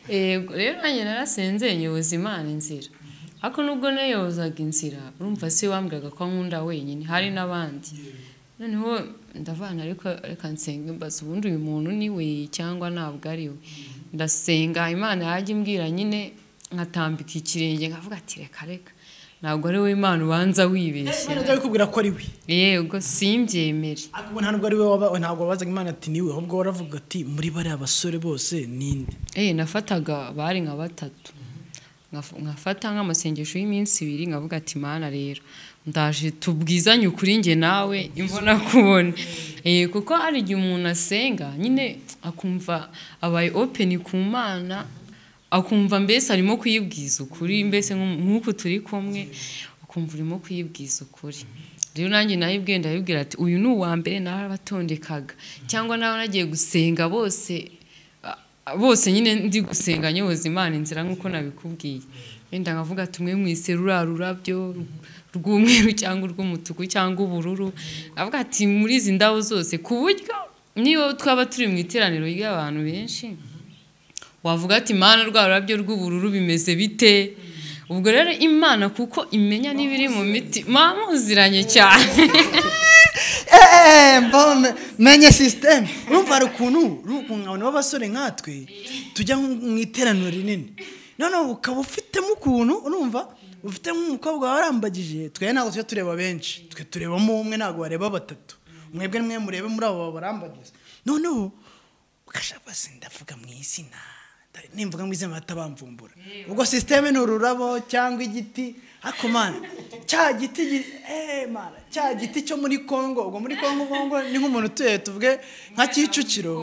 Yego, rero nanjye narasenze nyoboza imana inzira ariko nubwo nayobozaga inzira urumva si we wambwiraga ko nkunda wenyine hari n'abandi noneho ndavana ariko reka nsenga mbaza ubundi uyu muntu ni we cyangwa ntabwo ari we ndasenga imana yajya imbwira nyine nkatambika ikirenge nkavuga ati reka reka ntabwo ari we imana ubanza wibeshya Imana kubwira ko ari we yego simbyemere ariko ubu ntabwo ari we waba- ntabwo wabazaga imana ati niwe ahubwo waravuga ati muri bariya basore bose ninde Eh, nafataga bari nka batatu Nkaf- nkafata nk'amasengesho y'iminsi ibiri nkavuga ati mana rero ndaje tubwizanye ukuri njye nawe imbona kubona Eh, kuko hari igihe umuntu asenga nyine akumva abaye openi ku mana akumva mbese arimo kuyibwiza ukuri mbese nk'u- nk'uku turi kumwe ukumva urimo kuyibwiza ukuri rero nanjye nayibwiye ndayibwira ati uyu ni uwa mbere narabatondekaga cyangwa nawe nagiye gusenga bose a- bose nyine ndi gusenga nyoboza imana inzira nk'uko nabikubwiye wenda nkavuga tumwe mwise ruriya rurabyo rw'umweru cyangwa urw'umutuku cyangwa ubururu avuga ati muri izi ndabo zose ku buryo niyo twaba turi mu iteraniro ry'abantu benshi wavuga ati imana rwa rurabyo rw'ubururu bimeze bite ubwo rero imana kuko imenya n'ibiri mu miti mwamuziranye cyane eee mbona menye sisiteme urumva hari ukuntu ukuntu b'abasore nkatwe tujya nko mu iteraniro rinini noneho ukaba ufitemo ukuntu urumva ufite nk'umukobwa warambagije twe ntabwo tujya tureba benshi twe turebamo umwe ntabwo wareba batatu mwebwe mwe murebe muri abo barambagije noneho ugashaka se ndavuga mu izina Ndari- nimvuga mu izina bahita bamvumbura ubwo sisiteme ni ururabo cyangwa igiti ariko mana cya giti gi- eh, mana cya giti cyo muri congo ubwo muri congo congo ni nk'umuntu utuye tuvuge nka kicukiro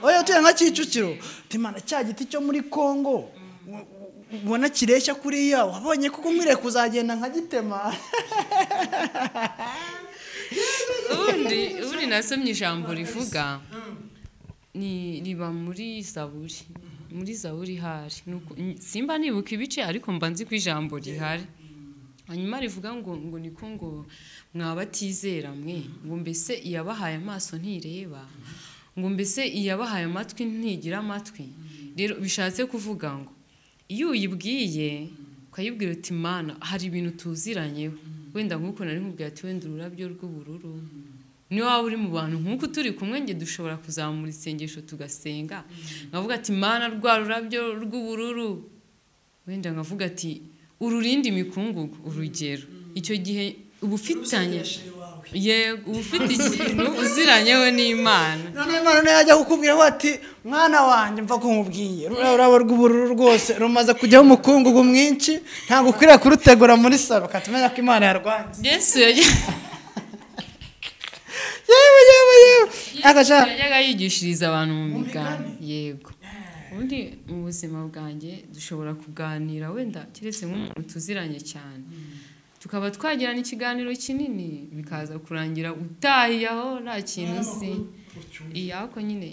oya utuye nka kicukiro uti mana cya giti cyo muri congo u- u- ubona kireshya kuriya wabonye kuko nkwiriye kuzagenda nkagitema ubundi ubundi nasomye ijambo rivuga ni riba muri zaburi muri zaburi ihari Ni uku- n- simba nibuka ibice ariko mba nzi ko ijambo rihari hanyuma rivuga ngo ngo niko ngo mwabatizera mwe ngo mbese iyabahaye amaso ntireba ngo mbese iyabahaye amatwi ntigira amatwi rero bishatse kuvuga ngo iyo uyibwiye ukayibwira uti mana hari ibintu tuziranyeho wenda nk'uko nari nkubwira ati wenda ururabyo rw'ubururu niyo waba uri mu bantu nk'uko turi kumwe nge dushobora kuzamura isengesho tugasenga nkavuga ati mana rwa rurabyo rw'ubururu wenda nkavuga ati ururinde imikungugu urugero icyo gihe uba ufitanye yego uba ufite ikintu uziranyewe n'imana none imana niyo yajya kukubwira ngo ati mwana wanjye mva kumubwiye ruriya rurabo rw'ubururu rwose rumaze kujyaho umukungugu mwinshi ntabwo ukwiriye kurutegura muri salo ukahita umenya ko imana yarwanya yesu yajya- yewe yewe yewe agashaka yajyaga yigishiriza abantu mu migani yego ubundi mu buzima bwanjye dushobora kuganira wenda keretse nk'umuntu tuziranye cyane tukaba twagirana ikiganiro kinini bikaza kurangira utahiye aho nta kintu uzi iya ariko nyine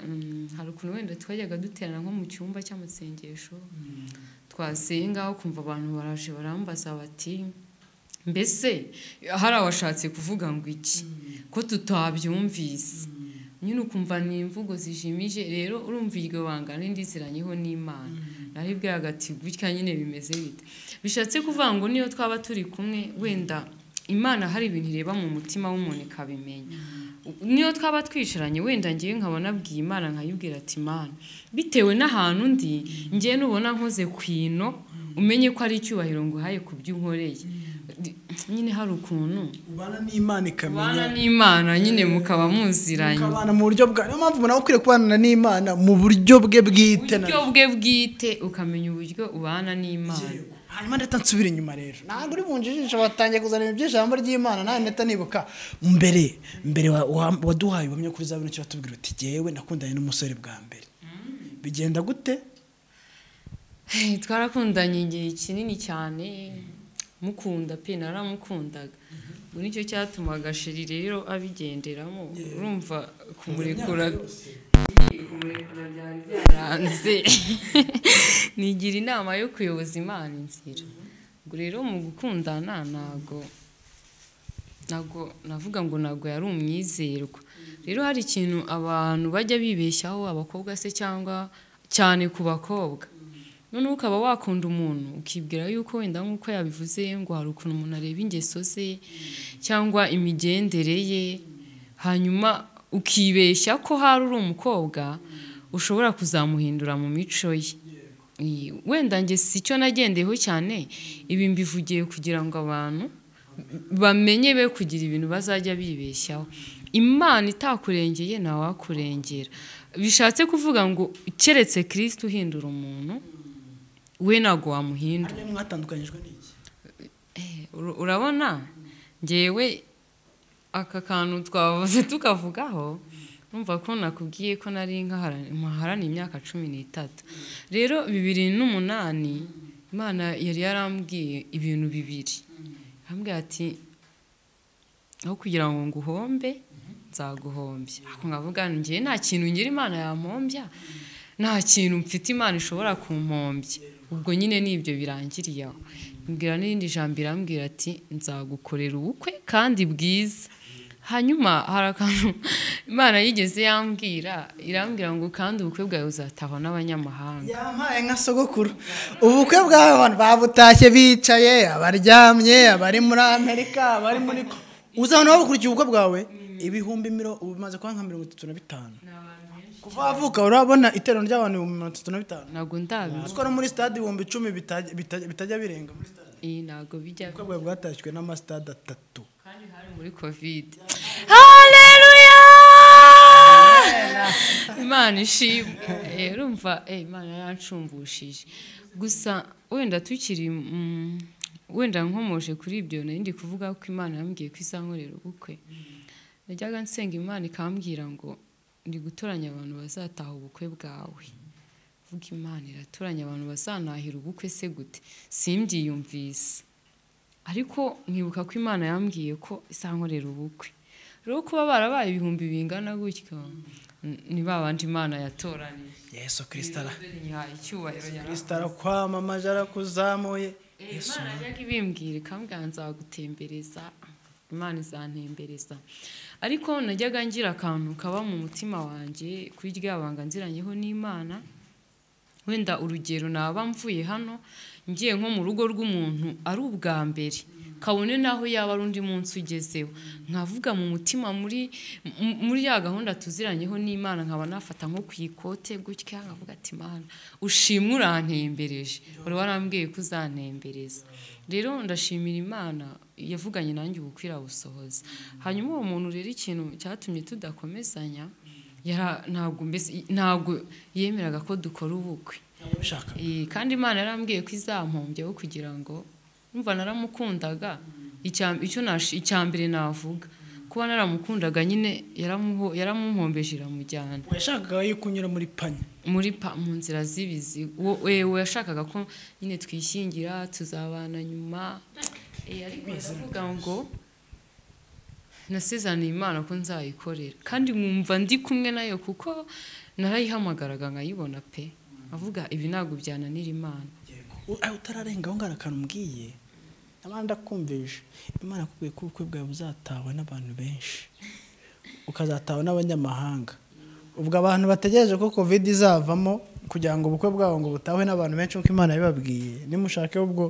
mm, hari ukuntu wenda twajyaga duterana nko mu cyumba cy'amasengesho twasenga aho kumva abantu baraje barambaza bati mbese hari abashatse kuvuga ngo iki ko tutabyumvise nyine ukumva ni imvugo zijimije rero urumva iryo banga n'indiziranyeho n'imana naribwira agati gutya nyine bimeze bite bishatse kuvuga ngo niyo twaba turi kumwe wenda imana hari ibintu ireba mu mutima w'umuntu ikabimenya niyo twaba twicaranye wenda ngewe nkaba nabwiye imana nkayibwira ati imana bitewe n'ahantu ndi ngewe nubona nkoze ku ino umenye ko ari icyubahiro nguhaye ku byo unkoreye nyine hari ukuntu ubana n'imana ikamenya kubana n'imana nyine mukaba muziranye ukabana mu buryo bwa niyo mpamvu umuntu aba akwiriye kubana n'imana mu buryo bwe bwite na uburyo bwe bwite ukamenya uburyo ubana n'imana hanyuma ndeta nsubira inyuma rero ntabwo uri bunje ijisho watangiye kuzana ibintu by'ijambo ry'imana nawe ndeta nibuka mbere mbere wa- wa- waduhaye ubuhamya kuri za bino kiratubwira uti jyewe nakundanye n'umusore bwa mbere bigenda gute Hey, twarakundanye igihe kinini cyane mukunda pe naramukundaga ubu nicyo cyatumaga sheri rero abigenderamo urumva kumurekura kumurekura byari byaranze nigira inama yo kuyoboza imana inzira ubwo rero mu gukundana ntabwo ntabwo navuga ngo ntabwo yari umwizerwa rero hari ikintu abantu bajya bibeshyaho abakobwa se cyangwa cyane ku bakobwa noneho ukaba wakunda umuntu ukibwira yuko wenda nk'uko yabivuze ngo hari ukuntu umuntu areba ingeso ze cyangwa imigendere ye hanyuma ukibeshya ko hari uri umukobwa ushobora kuzamuhindura mu mico ye Iyi- wenda njye si cyo nagendeyeho cyane ibi mbivugiye kugira ngo abantu bamenye be kugira ibintu bazajya bibeshyaho imana itakurengeye ntawakurengera bishatse kuvuga ngo keretse kirisiti uhindura umuntu we ntabwo wamuhindura hanyuma mwatandukanyijwe n'iki Eh, ur- urabona ngewe aka kantu twavuze tukavugaho numva ko nakubwiye ko nari nkaharani- nkaharaniye imyaka cumi n'itatu rero bibiri n'umunani imana yari yarambwiye ibintu bibiri arambwira ati aho kugira ngo nguhombe nzaguhombya ako nkavuga ngewe nta kintu ngira imana yampombya nta kintu mfite imana ishobora kumpombya ubwo nyine n'ibyo birangiriye aho mbwira n'irindi jambo irambwira ati nzagukorera ubukwe kandi bwiza hanyuma hari akantu imana yigeze yambwira irambwira ngo kandi ubukwe bwawe uzatahwa n'abanyamahanga yampaye nka sogokuru ubukwe bw'aba bantu babutashye bicaye abaryamye abari muri amerika abari muri uzabona babukurikiye ubukwe bwawe ibihumbi miro ubu bimaze kuba nka mirongo itatu na bitanu kuva wavuka urabona iteraniro ry'abantu ibihumbi mirongo itatu na bitanu ntabwo ndabizi uziko no muri stade ibihumbi icumi bitajya- bitajya bitajya birenga muri stade iyi ntabwo bijya ubukwe bwawe bwatashywe n'amasitade atatu kandi hari muri kovide hareruya imana ishimwe Eh, urumva eh, imana yancumbushije gusa wenda tukiri mm, wenda nkomoje kuri ibyo nari ndi kuvuga ko imana yambwiye ko izankorera ubukwe najyaga nsenga imana ikambwira ngo ndi gutoranya abantu bazataha ubukwe bwawe vuga imana iratoranya abantu bazanahira ubukwe se gute simbyiyumvise ariko nkibuka ko imana yambwiye ko isankorera ubukwe rero kuba barabaye ibihumbi bingana gutyo ni ba bandi imana yatoranije yesu kirisitara ihaye icyubahiro yarahaye. kirisitara kwamamaje arakuzamuye Eh, imana yajyaga ibimbwira ikambwira nzagutembereza imana izantembereza ariko najyaga ngira akantu kaba mu mutima wanjye kuri rya banga nziranyeho n'imana wenda urugero naba mvuye hano ngiye nko mu rugo rw'umuntu ari ubwa mbere kabone n'aho yaba ari undi munsi ugezeho nkavuga mu mutima muri mu- muri ya gahunda tuziranyeho n'imana nkaba nafata nko ku ikote gutya nkavuga ati imana ushimwe urantembereje wari warambwiye ko uzantembereza rero ndashimira imana yavuganye nanjye ubukwira busohoza hanyuma uwo muntu rero ikintu cyatumye tudakomezanya yara- ntabwo mbese ntabwo yemeraga ko dukora ubukwe Ushaka. Eh, kandi imana yarambwiye ko izampombyeho kugira ngo numva naramukundaga icya- icyo nash- icya mbere navuga kuba naramukundaga nyine yaramuho- yaramumhombeje iramujyana yashakaga yo kunyura muri panye muri pa mu nzira z'ibizi uwo ewe yashakaga ko nyine twishingira tuzabana nyuma Eh, ariko ndavuga ngo nasezaniye imana ko nzayikorera kandi nkumva ndi kumwe nayo kuko narayihamagaraga nkayibona pe avuga ibi ntabwo byananira imana U- aho utararenga aho ngaho akantu umbwiye abandi akumvije imana akubwiye ko ubukwe bwawe buzatawa n'abantu benshi ukazatawa n'abanyamahanga ubwo abantu bategereje ko covid izavamo kugira ngo ubukwe bwabo ngo butahwe n'abantu benshi nk'uko imana yabibabwiye nimushake ubwo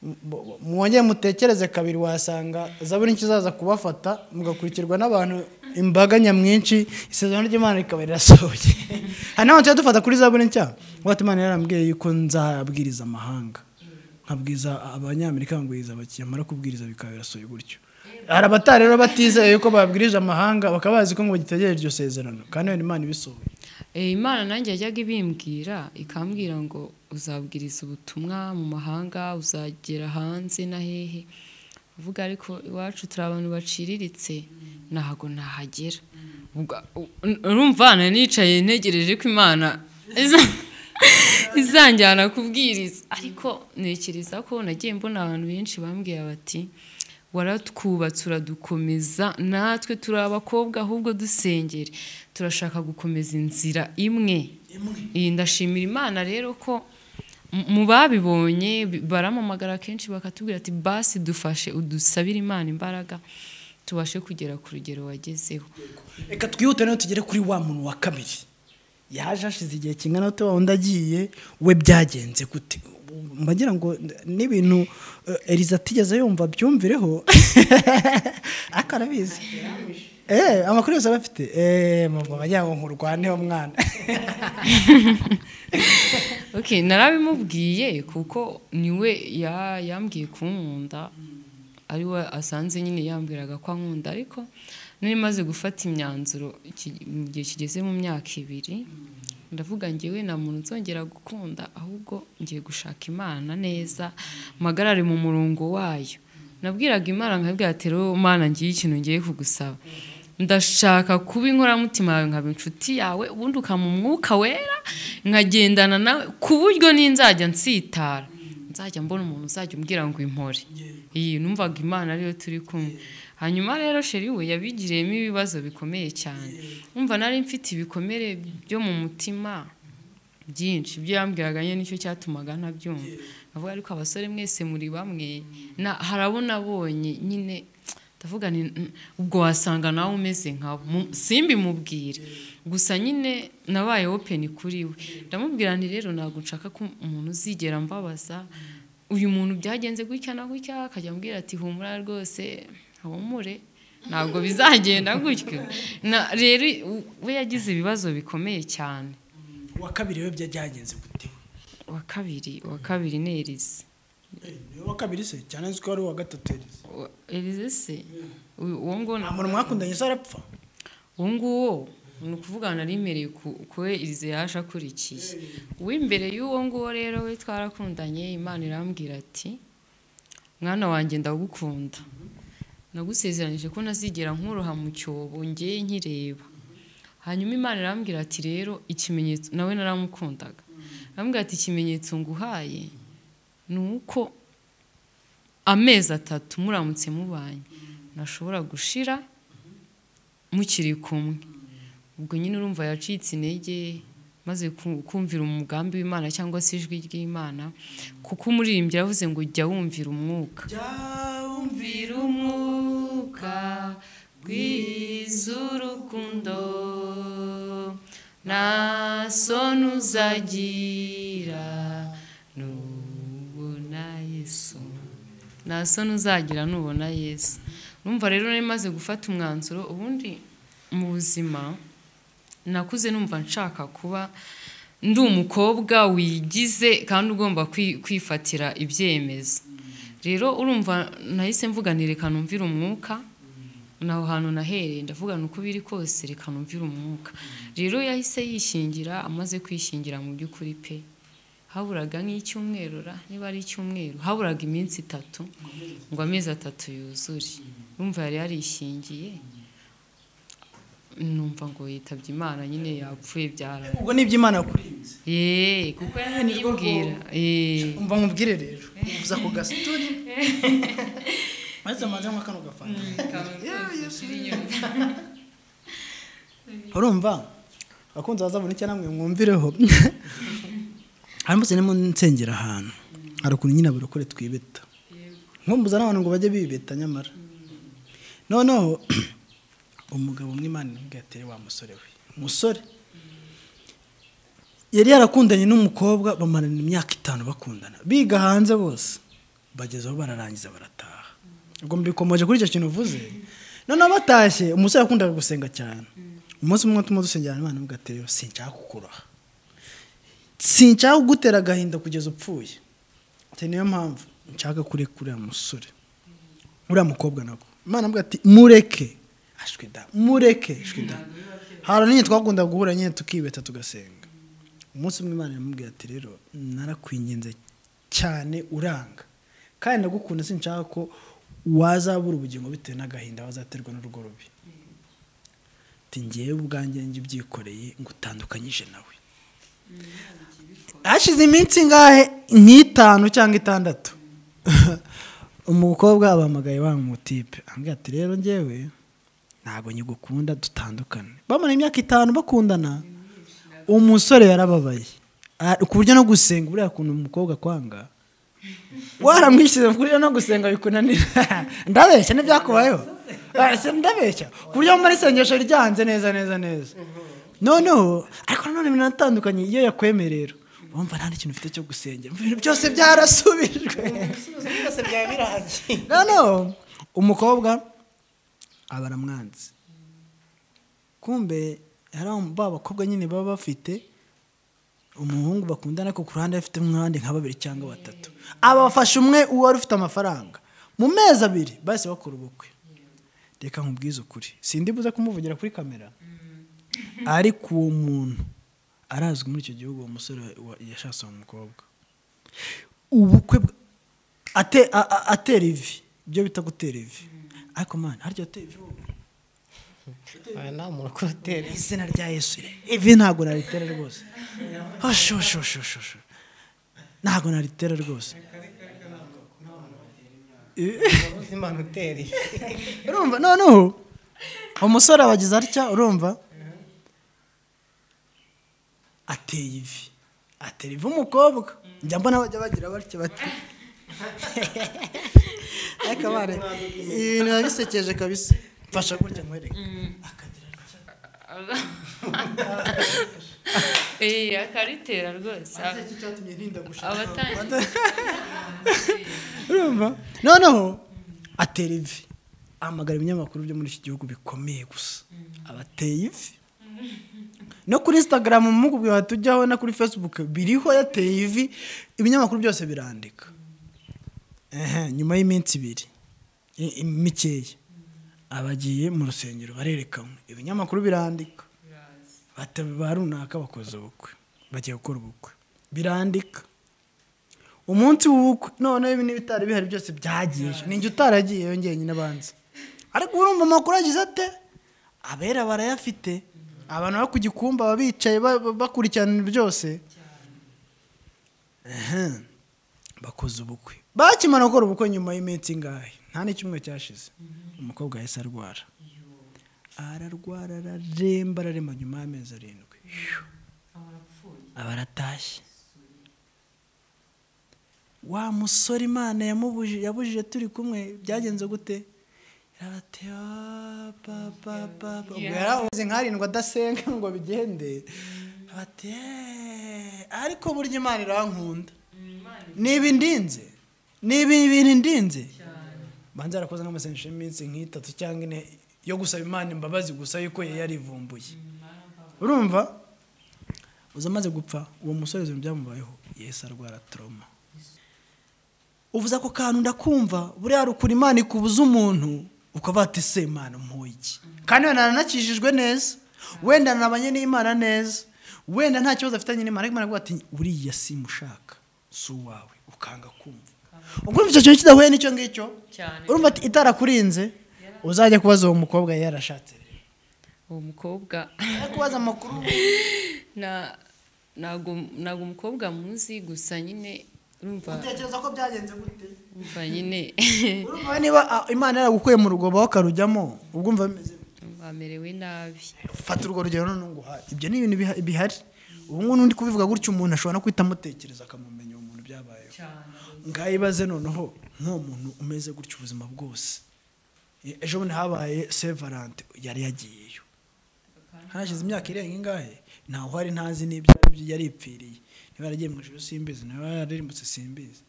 mu- mu- mwongere mutekereze kabiri wasanga zaburi nkizaza kubafata mugakurikirwa n'abantu imbaga nyamwinshi isezerano ry'imana rikaba rirasohoye hari n'abantu tujya dufata kuri zaburi nshya ngo ati imana yarambwiye yuko nzabwiriza amahanga nkabwiza abanyamerika nkabwiriza abakiriya mara kubwiriza bikaba birasohoye gutyo hari abatari rero batizeye yuko babwirije amahanga bakaba bazi ko ngo bagitegereje iryo sezerano kandi iyo imana ibisohoye Eh, imana nanjye yajyaga ibimbwira ikambwira ngo uzabwiriza ubutumwa mu mahanga uzagera hanze na hehe uvuga ariko iwacu turi abantu baciriritse ntago nahagera Ubwa- u- n- urumva hano nicaye ntegereje ko imana iza- izanjyana kubwiriza ariko ntekereza ko nagiye mbona abantu benshi bambwiye bati waratwubatse uradukomeza natwe turi abakobwa ahubwo dusengere turashaka gukomeza inzira imwe iyi ndashimira imana rero ko mu- mu babibonye bi- baramamagara kenshi bakatubwira ati basi dufashe udusabire imana imbaraga tubashe kugera ku rugero wagezeho reka twihute noneho tugere kuri wa muntu wa kabiri yaje hashize igihe kingana gute wa wundi agiye we byagenze gute mbagira ngo n'ibintu eh, eliza atigeze yumva byumvireho ariko arabizi Eh, amakuru yose aba afite Eh, mama wagira ngo nkurwaneho mwana Okay, narabimubwiye kuko niwe ya- yambwiye kunkunda ari we asanze nyine yambwiraga ko ankunda ariko nari maze gufata imyanzuro iki- mu gihe kigeze mu myaka ibiri ndavuga ngewe nta muntu nzongera gukunda ahubwo ngiye gushaka imana neza mpagarare mu murongo wayo nabwiraga imana nkabwira ati rero mana ngiye ikintu ngiye kugusaba ndashaka kuba inkoramutima yawe nkaba inshuti yawe ubundi ukama umwuka wera nkagendana nawe ku buryo n'inzajya nsitara nzajya mbona umuntu uzajya umbwira ngo impore iyi numvaga imana ariyo turi kumwe hanyuma rero sheri we yabigiriyemo ibibazo bikomeye cyane numva nari mfite ibikomere byo mu mutima byinshi ibyo yambwiraga nyine nicyo cyatumaga ntabyumva avuga ariko abasore mwese muri bamwe na- hari abo nabonye nyine ndavuga ni "Mm, ubwo wasanga nawe umeze nkabo Mu- simbimubwire gusa nyine nabaye open kuri we ndamubwira nti rero ntabwo nshaka ko umuntu uzigera mbabaza uyu muntu byagenze gutya na gutya akajya ambwira ati humura rwose humure ntabwo bizagenda gutyo Na- rero u- we yagize ibibazo bikomeye cyane wa kabiri we byagenze gute wa kabiri wa kabiri ni erize wa kabiri se cyane nzi ko ari uwa gatatu elize Wa- erize se uyu- uwo nguwo nta muntu mwakundanye se arapfa uwo nguwo ni ukuvuga nari mbereye ku ku we erize yaje akurikiye uw'imbere y'uwo nguwo rero we twarakundanye imana irambwira ati mwana wanjye ndagukunda nagusezeranije ko ntazigera nkuroha mu cyobo ngeye nkireba hanyuma imana irambwira ati rero ikimenyetso nawe naramukundaga arambwira ati ikimenyetso nguhaye ni uko amezi atatu muramutse mubanye nashobora gushira mukiri kumwe ubwo nyine urumva yacitse intege maze ku- kumvira umugambi w'imana cyangwa se ijwi ry'imana kuko umuririmbyi yavuze ngo jya wumvira umwuka umvira umwuka rw'iz'urukundo nta soni uzagira n'ubu yesu nta soni uzagira nubona yesu numva rero nari maze gufata umwanzuro ubundi mu buzima nakuze numva nshaka kuba ndi umukobwa wigize kandi ugomba kwi- kwifatira ibyemezo rero urumva nahise mvuga nti reka numvire umwuka naho hantu nahereye ndavuga ni uko biri kose reka numvire umwuka rero yahise yishingira amaze kwishingira mu by'ukuri pe haburaga nk'icyumweru ra niba ari icyumweru haburaga iminsi itatu ngo amezi atatu yuzure urumva yari yarishingiye numva ngo yitabye imana nyine yapfuye byaraye ubwo ni iby'imana yakurinze Yee, kuko yanibwira umva nkubwire rero uza ku gasituri maze amaze nka kano gafanta urumva abakunzi bazabona icyo namwe mwumvireho haramutse ndimo nsengera ahantu hari ukuntu nyine abarokore twibeta nkumbuza n'abantu ngo bajye bibeta nyamara noneho umugabo umwe imana imubwira ati "Reba wa musore we musore yari yarakundanye n'umukobwa bamarana imyaka itanu bakundana biga hanze bose bageze aho bararangiza barataha ubwo mbikomoje kuri icyo kintu uvuze noneho batashye umusore yakundaga gusenga cyane umunsi umwe tuma dusengera imana imubwira ati rero sinshaka kukuraha sinshaka kugutera agahinda kugeza upfuye ati niyo mpamvu nshaka kureka uriya musore uriya mukobwa nabwo imana avuga ati mureke ashwi da mureke ashwi da hari nyine twakunda guhura nyine tukibeta tugasenga umunsi umwe imana iramubwira ati rero narakwinginze cyane uranga kandi ndagukunda sinshaka ko wazabura ubugingo bitewe n'agahinda wazaterwa n'urugo rubi ati ngewe ubwanjye njye ubyikoreye ngo utandukanyije nawe hashize iminsi ingahe nk'itanu cyangwa itandatu umukobwa abahamagaye wa mutipe ambwira ati rero ngewe ntabwo nyigukunda dutandukane bamara imyaka itanu bakundana umusore yarababaye Ah, ku buryo no gusenga buriya kuntu umukobwa kwanga waramwishyuza ku buryo no gusenga bikunanira ndabeshya n'ibyakubayeho Ah, se ndabeshya ku buryo muri isengesho ryanze neza neza neza noneho ariko nanone binatandukanye iyo yakwemerera rero wumva nta n'ikintu ufite cyo gusengera ibintu byose byarasubijwe byose byaba birangiye noneho umukobwa aba aramwanze kumbe hari aba- ba bakobwa nyine baba bafite umuhungu bakundana ariko ku ruhande afite nk'abandi nka babiri cyangwa batatu abafasha umwe uwo wari ufite amafaranga mu mezi abiri bahise bakora ubukwe reka nkubwize ukuri sindi buze kumuvugira kuri kamera ariko uwo muntu arazwi muri icyo gihugu uwo musore wa- yashatse uwo mukobwa ubukwe bwa- ate- a- a- atera ivi ibyo bita gutera ivi ariko mwana harya atera ivi wowe? aha nta muntu kuri hoteli izina rya yesu ivi ntabwo naritera rwose oshoshoshoshosho ntabwo naritera rwose ubuzima hoteli urumva noneho umusore abagize atya urumva ateye ivi atera ivi umukobwa njya mbona bajya bagira batya bati ariko abana ibintu biba bisekeje kabisa mfasha gutya nkwereke eee akaritera rwose iki cyatumye ntinda gushaka abatanga urumva noneho atera ivi ahamagara ibinyamakuru byo muri iki gihugu bikomeye gusa abateye ivi no kuri instagram mu mbuga watujyaho na kuri facebook biriho yateye ivi ibinyamakuru byose birandika Ehe, nyuma y'iminsi ibiri i- i- mikeya abagiye mu rusengero barerekanwe ibinyamakuru birandika Bata- ba runaka bakoze ubukwe bagiye gukora ubukwe birandika umunsi w'ubukwe noneho ibi n'ibitari bihari byose byagiye ninjye utaragiye yongeye nyine abanza ariko urumva amakuru agize ate abera barayafite abantu bari ku gikumba baba bicaye ba- ba- bakurikirana byose Ehe. bakoze ubukwe bakimara gukora ubukwe nyuma y'iminsi ingahe nta n'icyumwe cyashize umukobwa yahise arwara ararwara araremba araremba nyuma y'amezi arindwi aba aratashye wa musore imana yamubujije yabujije turi kumwe byagenze gute yarateba papa papa ubwo yaravuze nkarindwi adasenga ngo bigende ati "Eh, ariko burya imana irankunda niba indinze ni ibintu ndinze banza yarakoze nk'amasengesho y'iminsi nk'itatu cyangwa ine yo gusaba imana imbabazi gusa yuko yari yarivumbuye urumva uza amaze gupfa uwo musore ibintu byamubayeho yesi arwara toroma uvuze ako kantu ndakumva buriya rukura imana ikubuza umuntu ukaba wati se imana umuha iki kandi wenda nanakijijwe neza wenda nabanye n'imana neza wenda nta kibazo afitanye n'imana ariko imana iravuga ati uriya simushaka si uwawe ukanga kumva ubwo urumva icyo kintu kidahuye n'icyo ngicyo Cyane. urumva ati itarakurinze uzajya kubaza uwo mukobwa yarashatse rero uwo mukobwa Ujye kubaza amakuru na ntabwo ntabwo umukobwa muzi gusa nyine urumva utekereza ko byagenze gute urumva nyine urumva niba ah, imana yaragukuye mu rugobo wakarujyamo ubwo umva bimeze bite? urumva amerewe nabi fata urwo rugero noneho nguhaye ibyo ni ibintu biha- bihari ubu ngubu n'undi kubivuga gutyo umuntu ashobora no guhita amutekereza akamumenya uwo muntu byabayeho ngayibaze noneho nk'uwo muntu umeze gutyo ubuzima bwose E- ejo bundi habaye sevarante yari yagiyeyo hashize imyaka irenga ingahe ntawe uhari ntazi n'ibyo aribyo yari ipfiriye niba yaragiye mu ijoro simbizi niba yararimbutse simbizi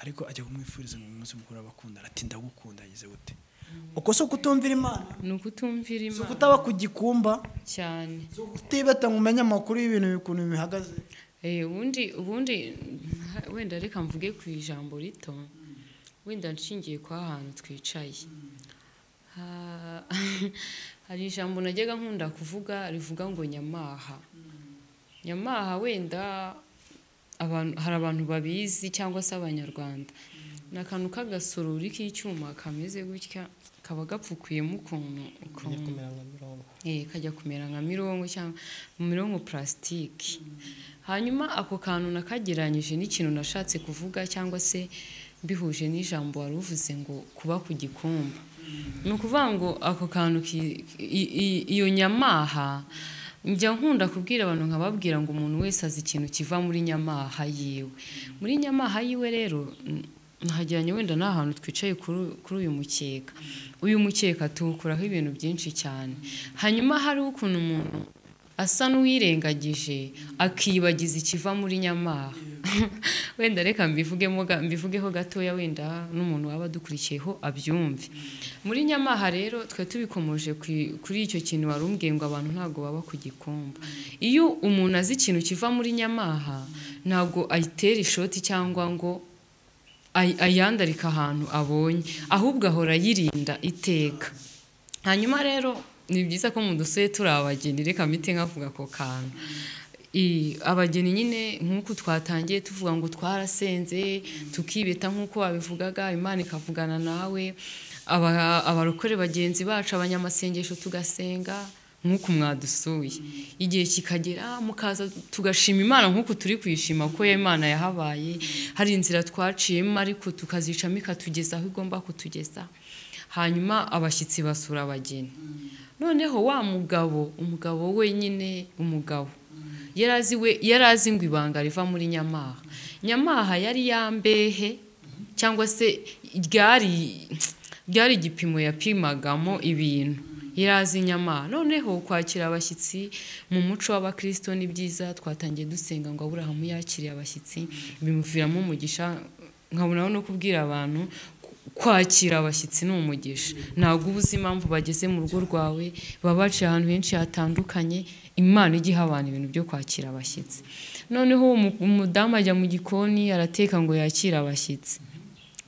ariko ajya kumwifuriza mu munsi mukuru w'abakundana ati ndagukunda yagize gute uko si ukutumvira imana ni ukutumvira si imana ukutaba ku gikumba cyane si ukutibeta ngo umenye amakuru y'ibintu ukuntu bihagaze Eh, ubundi ubundi wenda reka mvuge ku ijambo rito wenda nshingiye kwa hantu twicaye Ha- hari ijambo najyaga nkunda kuvuga rivuga ngo nyamaha nyamaha wenda abantu- hari abantu babizi cyangwa se abanyarwanda ni akantu k'agasorori k'icyuma kameze gutya kaba gapfukuyemo ukuntu ukuntu kumera nka mirongo eh, kajya kumera nka mirongo cyangwa mirongo purasitiki hanyuma ako kantu nakagereranyije n'ikintu nashatse kuvuga cyangwa se mbihuje n'ijambo wari uvuze ngo kuba ku gikumba ni ukuvuga ngo ako kantu ki- i- i- iyo nyamaha njya nkunda kubwira abantu nkababwira ngo umuntu wese azi ikintu kiva muri nyamaha yiwe muri nyamaha yiwe rero n- nahajyanye wenda nta hantu twicaye kuri kuri uyu mukeka uyu mukeka tuwukuraho ibintu byinshi cyane hanyuma hari ukuntu umuntu asa n'uwirengagije akibagiza ikiva muri nyamaha wenda reka mbivugemo ga- mbivugeho gatoya wenda n'umuntu waba adukurikiyeho abyumve muri nyamaha rero twe tubikomoje ku- kuri icyo kintu wari umbwiye ngo abantu ntabwo baba ku gikumba iyo umuntu azi ikintu kiva muri nyamaha ntabwo ayitera ishoti cyangwa ngo ay- ayandarika ahantu abonye ahubwo ahora yirinda iteka hanyuma rero ni byiza ko mu dusoye turi abageni reka mpite nkavuga ako kantu I- abageni nyine nk'uko twatangiye tuvuga ngo twarasenze tukibeta nk'uko wabivugaga imana ikavugana nawe Aba- abarokore bagenzi bacu abanyamasengesho tugasenga nk'uko mwadusuye igihe kikagera mukaza tugashima imana nk'uko turi kuyishima ko imana yahabaye hari inzira twaciyemo ariko tukazicamo ikatugeza aho igomba kutugeza hanyuma abashyitsi basura abageni noneho wa mugabo umugabo wenyine umugabo yari azi we yari azi ngo ibanga riva muri nyamaha nyamaha yari ya mbehe cyangwa se ryari ryari igipimo yapimagamo ibintu yari azi nyamaha noneho kwakira abashyitsi mu muco w'abakristo ni byiza twatangiye dusenga ngo aburahamu yakiriye abashyitsi bimuviramo umugisha nkabonaho no kubwira abantu kwakira abashyitsi ni umugisha ntabwo uba uzi impamvu bageze mu rugo rwawe baba baciye ahantu henshi hatandukanye imana ijya iha abantu ibintu byo kwakira abashyitsi noneho uwo mu- umudamu ajya mu gikoni arateka ngo yakire abashyitsi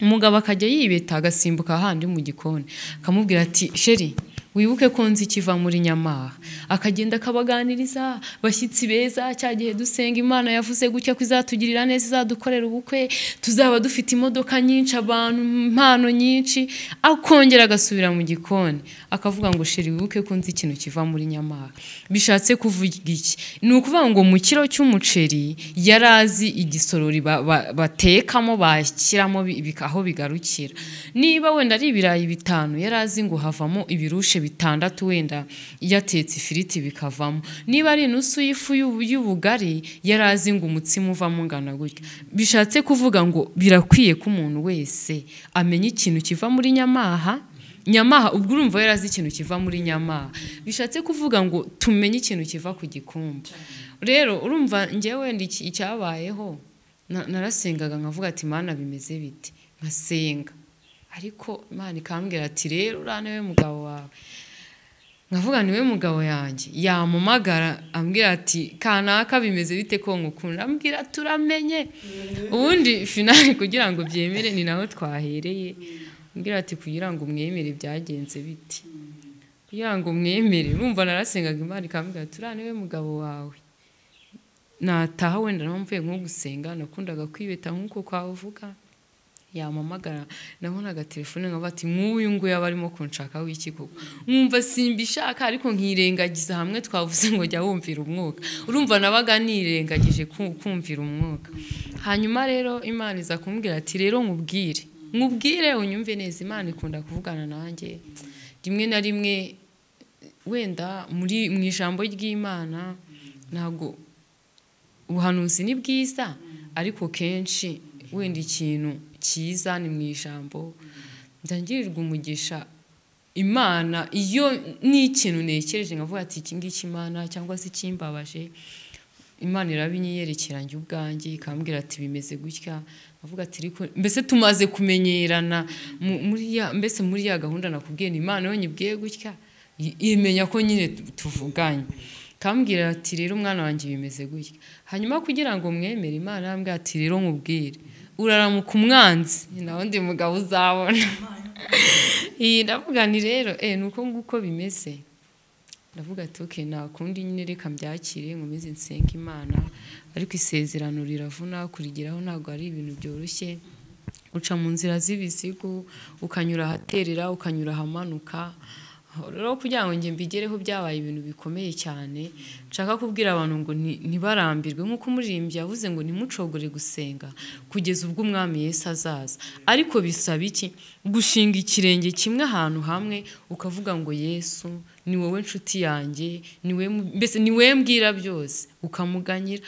umugabo akajya yibeta agasimbuka ahandi mu gikoni akamubwira ati sheri wibuke ko nzi ikiva muri nyamaha akagenda akabaganiriza bashyitsi beza cya gihe dusenga imana yavuze gutya ko izatugirira neza izadukorera ubukwe tuzaba dufite imodoka nyinshi abantu impano nyinshi akongera agasubira mu gikoni akavuga ngo sheri wibuke ko nzi ikintu kiva muri nyamaha bishatse kuvuga iki ni ukuvuga ngo mu kiro cy'umuceri yari azi igisorori ba- ba- batekamo bashyiramo bi- bika- aho bigarukira niba wenda ari ibirayi bitanu yari azi ngo havamo ibirushe bitandatu wenda yatetse ifiriti bikavamo niba ari inusu y'ifu y'ubu- y'ubugari yari azi ngo umutsima uvamo ungana gutya bishatse kuvuga ngo birakwiye ko umuntu wese amenya ikintu kiva muri nyamaha nyamaha ubwo urumva yari azi ikintu kiva muri nyamaha bishatse kuvuga ngo tumenye ikintu kiva ku gikumba rero urumva njyewe wenda iki- icyabayeho na- narasengaga nkavuga ati mana bimeze bite nkasenga ariko imana ikambwira ati rero uriya niwe mugabo wawe nkavuga niwe mugabo yanjye yamumagara ambwira ati kanaka bimeze bite ko ngukunda ambwira turamenye ubundi finali kugira ngo byemere ni naho twahereye ambwira ati kugira ngo mwemere byagenze biti kugira ngo mwemere urumva narasengaga imana ikambwira ati uriya niwe mugabo wawe nataha wenda naho mvuye nko gusenga nakundaga kwibeta nk'uko kwavuga yamamagara nabonaga telefone nkavuga ati nk'uyu nguyu aba arimo kunshaka w'iki koko nkumva simbishaka ariko nkirengagiza hamwe twavuze ngo jya wumvira umwuka urumva nabaga nirengagije ku- kumvira umwuka hanyuma rero imana iza kumbwira ati rero nkubwire nkubwire unyumve neza imana ikunda kuvugana nanjye rimwe na rimwe wenda muri mu ijambo ry'imana ntabwo ubuhanuzi ni bwiza ariko kenshi wenda ikintu cyiza ni mu ijambo ndangirirwa umugisha imana iyo ni ikintu nekereje nkavuga ati iki ngiki imana cyangwa se ikimbabaje imana irabinyerekeranya ubwanjye ikambwira ati bimeze gutya avuga ati ariko mbese tumaze kumenyerana mu- muri ya mbese muri ya gahunda nakubwiye ni imana yonyine ibwiye gutya i- imenya ko nyine tu- tuvuganye kambwira ati rero umwana wanjye bimeze gutya hanyuma kugira ngo mwemere imana arambwira ati rero nkubwire uraramuka umwanzi na wundi mugabo uzabona iyi ndavuga ni rero eh, ni uko nguko bimeze ndavuga ati ok nta kundi nyine reka mbyakire nkomeze nsenga imana ariko isezerano riravuna kurigeraho ntabwo ari ibintu byoroshye uca mu nzira z'ibisigo ukanyura ahaterera ukanyura ahamanuka aho rero kugira ngo njye mbigereho byabaye ibintu bikomeye cyane nshaka kubwira abantu ngo nti- ntibarambirwe nk'uko umuririmbyi yavuze ngo ntimucogore gusenga kugeza ubwo umwami Yesu azaza ariko bisaba iki gushinga ikirenge kimwe ahantu hamwe ukavuga ngo yesu ni wowe nshuti yanjye ni wowe mu- mbese ni wowe mbwira byose ukamuganyira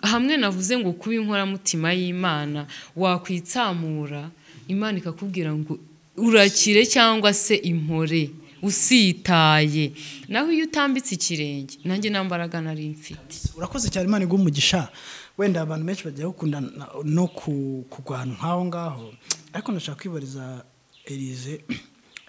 hamwe navuze ngo kuba inkoramutima y'imana wakwitsamura imana ikakubwira ngo urakire cyangwa se impore usitaye naho iyo utambitse ikirenge nanjye nta mbaraga nari mfite urakoze cyane imana iguha umugisha wenda abantu benshi bajya bakunda na- no ku- kurwana nk'aho ngaho ariko ndashaka kwibariza elize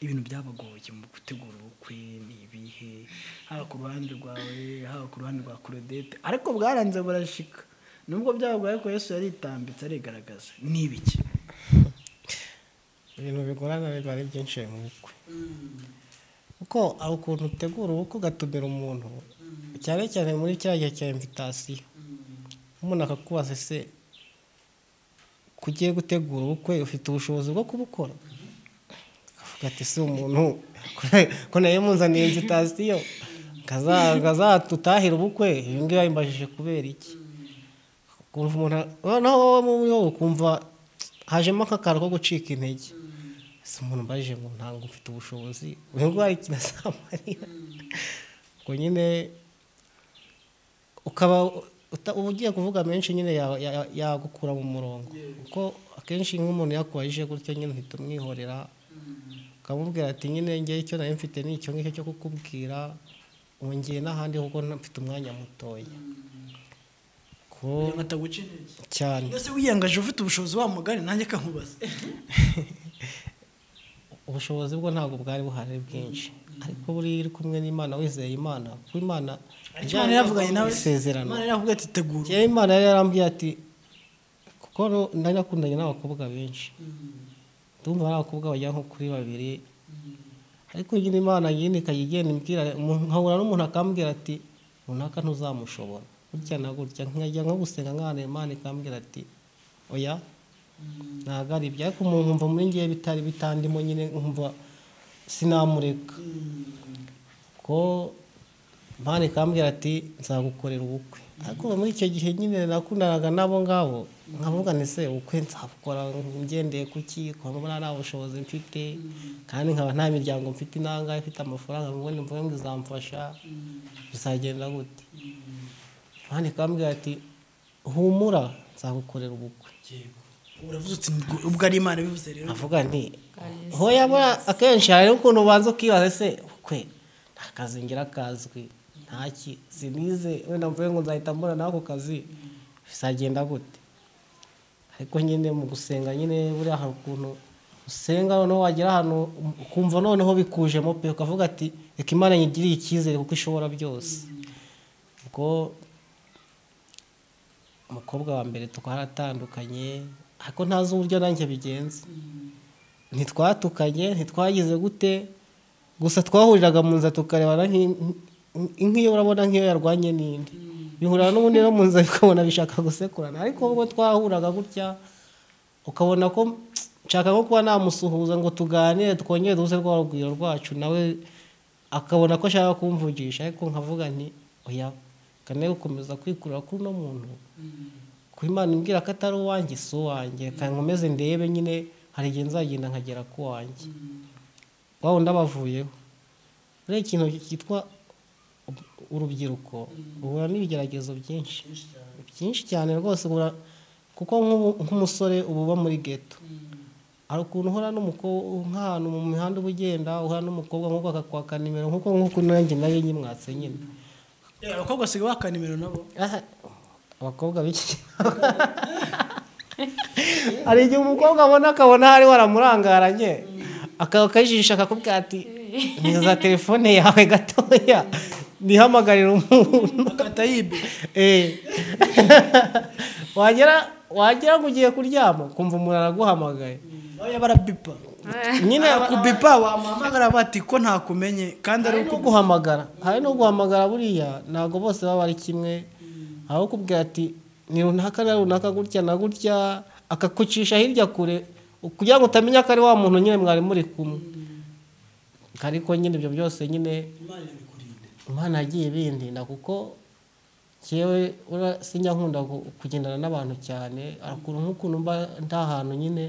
ibintu byabagoye mu gutegura ubukwe ni ibihe haba ku ruhande rwawe haba ku ruhande rwa korodete ariko bwaranze burashika nubwo byabagoye ko yesu yaritambitse arigaragaza ni ibiki ibintu bigorana biba ari byinshi mu bukwe kuko hari ukuntu utegura ubukwe ugatumira umuntu cyane cyane muri cya gihe cya imvitasiyo umuntu akakubaza se ko ugiye gutegura ubukwe ufite ubushobozi bwo kubukora akavuga ati si umuntu ko nayo muzaniye imvitasiyo ngazatutahira ubukwe ibi ngibi babimbajije kubera iki ukumva umuntu noneho wowe muri wowe ukumva hajemo akakaro ko gucika intege si umuntu mbajije ngo ntabwo mfite ubushobozi uyu nguyu ari kinasamarira ubwo nyine ukaba uta- uba ugiye kuvuga menshi nyine ya- ya- yagukura mu murongo kuko akenshi nk'umuntu yakubajije gutyo nyine uhita umwihorera ukamubwira ati nyine ngewe icyo nari mfite ni icyo ngicyo cyo kukubwira ubu ngiye n'ahandi kuko mfite umwanya mutoya ko ataguca intege cyane mbese wiyangaje ufite ubushobozi wa mugari nanjye kankubaza ubushobozi bwo ntabwo bwari buhari bwinshi ariko buriya iyo uri kumwe n'imana wizeye imana kuko imana icyo imana yaravuganye nawe isezerano imana yaravuga ati tegura njyewe imana yari yarambwiye ati kuko ro- nari nakundanye n'abakobwa benshi ndumva ari abakobwa bagera nko kuri babiri ariko nyine imana nyine ikajya igenda imbwira umuntu- nkahura n'umuntu akambwira ati runaka ntuzamushobora gutya na gutya nkajya nko gusenga nk'ahantu imana ikambwira ati oya ntabwo ari ibyo ariko umuntu nkumva muri ngewe bitari bitandimo nyine nkumva sinamureka ko mpande ikambwira ati nzagukorera ubukwe ariko muri icyo gihe nyine nakundanaga n'abo ngabo nkavuga nti se ubukwe nzabukora ngendeye ku ki kuko mbona nta bushobozi mfite kandi nkaba nta miryango mfite inanga ifite amafaranga ubundi mvuge ngo izamfasha bizagenda gute mpande ikambwira ati humura nzagukorera ubukwe uravuze uti "Ubwo- ubwo ari imana bivuze rero avuga nti hoya bura akenshi hari ukuntu ubanza ukibaza se kwe nta kazi ngira kazwi ntaki sinize wenda mvuye ngo nzahita mbona n'ako kazi bizagenda gute ariko nyine mu gusenga nyine buriya hari ukuntu usenga noneho wagera ahantu ukumva noneho bikujemo pe ukavuga ati reka imana nyigiriye icyizere kuko ishobora byose ubwo umukobwa wa mbere twaratandukanye ariko ntazi uburyo nanjye bigenza ntitwatukanye ntitwagize gute gusa twahuriraga mu nzira tukarebana nk'iyo urabona nk'iyo yarwanye n'indi bihurira n'ubundi no mu nzira ukabona bishaka gusekurana ariko ubwo twahuraga gutya ukabona ko nshaka nko kuba namusuhuza ngo tuganire twongere duhuze rwa rugwiro rwacu nawe akabona ko ashaka kumvugisha ariko nkavuga nti oya kane gukomeza kwikurura kuri uno muntu kuba imana imbwira ko atari uwanjye si uwanjye reka nkomeze ndebe nyine hari igihe nzagenda nkagera ku wanjye waba undi abavuyeho rero ikintu cyitwa urubyiruko ruhura n'ibigeragezo byinshi byinshi cyane rwose kuko nk'umusore uba uba muri geto hari ukuntu uhura nk'ahantu mu mihanda uba ugenda uhura n'umukobwa nk'uko akakwaka nimero nk'uko nk'uko nanjye nayo nyimwatse nyine abakobwa basigaye waka nimero nabo abakobwa b'iki hari igihe umukobwa abona akabona hari waramurangaranye akajisha akakubwira ati niza telefone yawe gatoya nihamagarira umuntu akatayibe Eh. wagera wagira ngo ugiye kuryama ukumva umuntu araguhamagaye nawe barabipa nyine kubipa wamuhamagara bati ko ntakumenye kandi ari hari uko no guhamagara hari no guhamagara buriya ntabwo bose baba ari kimwe hari ukubwira ati ni runaka na runaka gutya na gutya akakucisha hirya kure kugira ngo utamenya ko ari wa muntu nyine mwari muri kumwe ariko nyine ibyo byose nyine imana yagiye ibindinda kuko ngewe ura- sinjya nkunda gu- kugendana n'abantu cyane hari ukuntu nk'ukuntu mba nta hantu nyine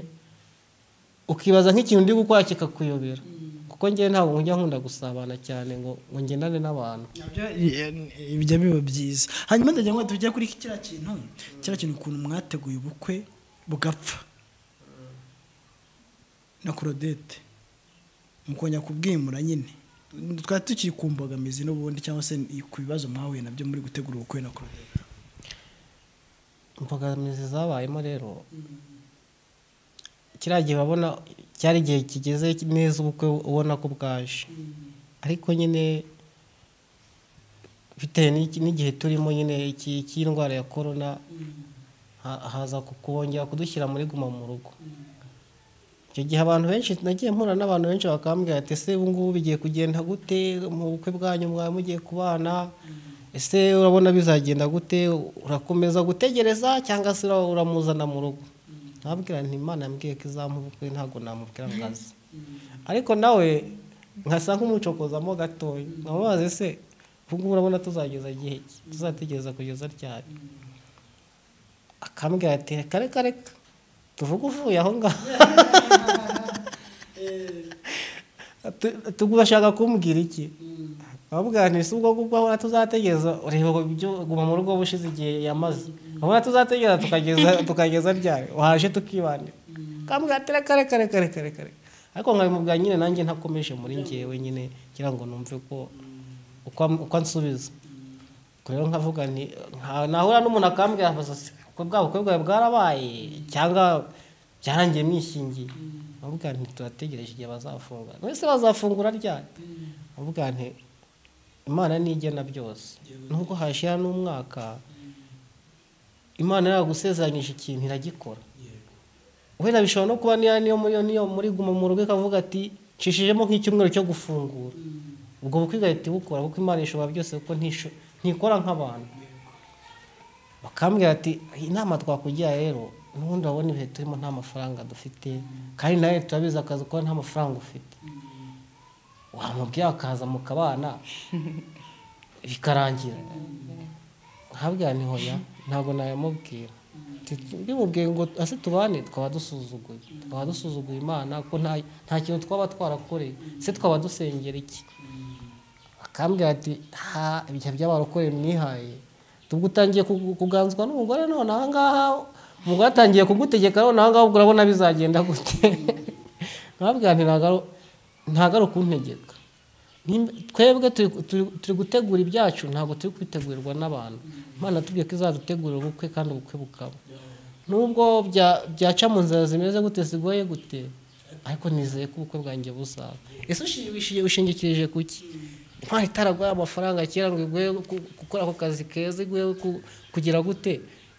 ukibaza nk'ikintu ndi gukora kikakuyobera kuko ngewe ntabwo njya nkunda gusabana cyane ngo ngo ngendane n'abantu nabyo eh, bijya biba byiza hanyuma ndagira ngo tujye kuri kiriya kintu kiriya kintu ukuntu mwateguye ubukwe bugapfa na korodete mukongera kubwimura nyine twari tukiri ku mbogamizi n'ubundi cyangwa se ku bibazo mwahuye nabyo muri gutegura ubukwe na korodete imbogamizi zabayemo rero kiriya gihe babona cyari igihe kigeze neza ubukwe ubona ko bwaje ariko nyine bitewe n'iki- n'igihe turimo nyine iki- cy'indwara ya korona ha- haza ku- kongera kudushyira muri guma mu rugo icyo gihe abantu benshi nagiye mpura n'abantu benshi bakambwira ati ese ubu ngubu bigiye kugenda gute mu bukwe bwanyu mwari mugiye kubana ese urabona bizagenda gute urakomeza gutegereza cyangwa se ura- uramuzana mu rugo nabwira nti imana yambwiye ko izamuha ubukwe ntabwo namubwira ngo aze ariko nawe nkasa nk'umucokozamo gatoya nkamubaza ese ubu ngubu urabona tuzageza igihe ki? tuzategereza kugeza ryari akambwira ati reka reka reka tuvuge uvuye aho ngaho Tu- tu- bashaka kumbwira iki bavuga nti si ubwo ngubwo ahora tuzategereza ureba ibyo guma mu rugo bushize igihe yamaze ahora tuzategereza tukageza tukageza ryari waje tukibanira kambwira ati reka reka reka reka reka reka ariko nkabimubwira nyine nanjye ntakomeje muri njyewe nyine kugira ngo numve ko uko am- uko ansubiza Ubwo rero nkavuga nti nta- nahura n'umuntu akambwira ati ko bwa bukwe bwawe bwarabaye cyangwa byarangiye mwishingiye bavuga nti turategereje igihe bazafungura mwese bazafungura ryari bavuga nti imana nigena byose nubwo hashira n'umwaka imana yagusezeranyije ikintu iragikora wenda bishobora no kuba niyo niyo muri niyo muri guma mu rugo ikavuga ati nshishijemo nk'icyumweru cyo gufungura ubwo bukwe igahita ibukora kuko imana ishobora byose kuko ntisho- ntikora nk'abantu bakambwira ati iyi nama twakugira rero n'ubundi urabona ibihe turimo nta mafaranga dufite kandi nawe turabizi akazi ukora nta mafaranga ufite wamubwira akaza mukabana bikarangira ntabwira ni hoya ntabwo nayamubwira Ti- bimubwiye ngo ase tubane twaba dusuzuguye twaba dusuzuguye imana ko nta nta kintu twaba twarakoreye se twaba dusengera iki akambwira ati ha ibihe by'abarokoye mwihaye ubwo utangiye kugu- kuganzwa n'umugore none aha ngaha umugore atangiye kugutegeka none aha ngaha ubwo urabona bizagenda gute nkabwira nti ntago ari- ntago ari ukuntegeka Nimba- twebwe turi- turi turi gutegura ibyacu ntabwo turi kwitegurirwa n'abantu imana tubwiye ko izadutegurira ubukwe kandi ubukwe bukaba nubwo bya- byaca mu nzira zimeze gute zigoye gute ariko nizeye ko ubukwe bwanjye buzaba ese ushingiye- ushingikirije ku ki intwari itaraguha amafaranga kera ngo iguhe ku- gukora ako kazi keza iguhe ku- kugira gute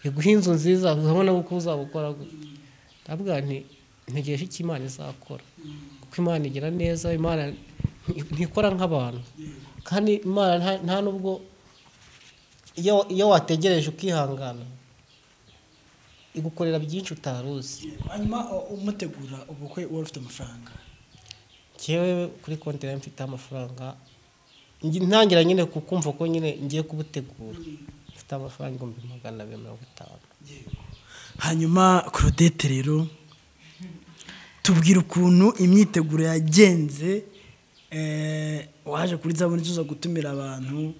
iguhe inzu nziza urabona ko uzabukora gute ndavuga nti ntegereje icyo imana izakora kuko imana igira neza imana nti- ntikora nk'abantu kandi imana nta- nta nubwo iyo iyo wategereje ukihangana igukorera byinshi utari uzi hanyuma u- umutegura ubukwe wari ufite amafaranga njyewe kuri konti nayo mfiteho amafaranga ngi- ntangira nyine kukumva ko nyine ngiye kubutegura mfite amafaranga ibihumbi magana abiri mirongo itanu hanyuma claudette rero tubwira ukuntu imyiteguro yagenze eh, waje kuri zabone tuza gutumira abantu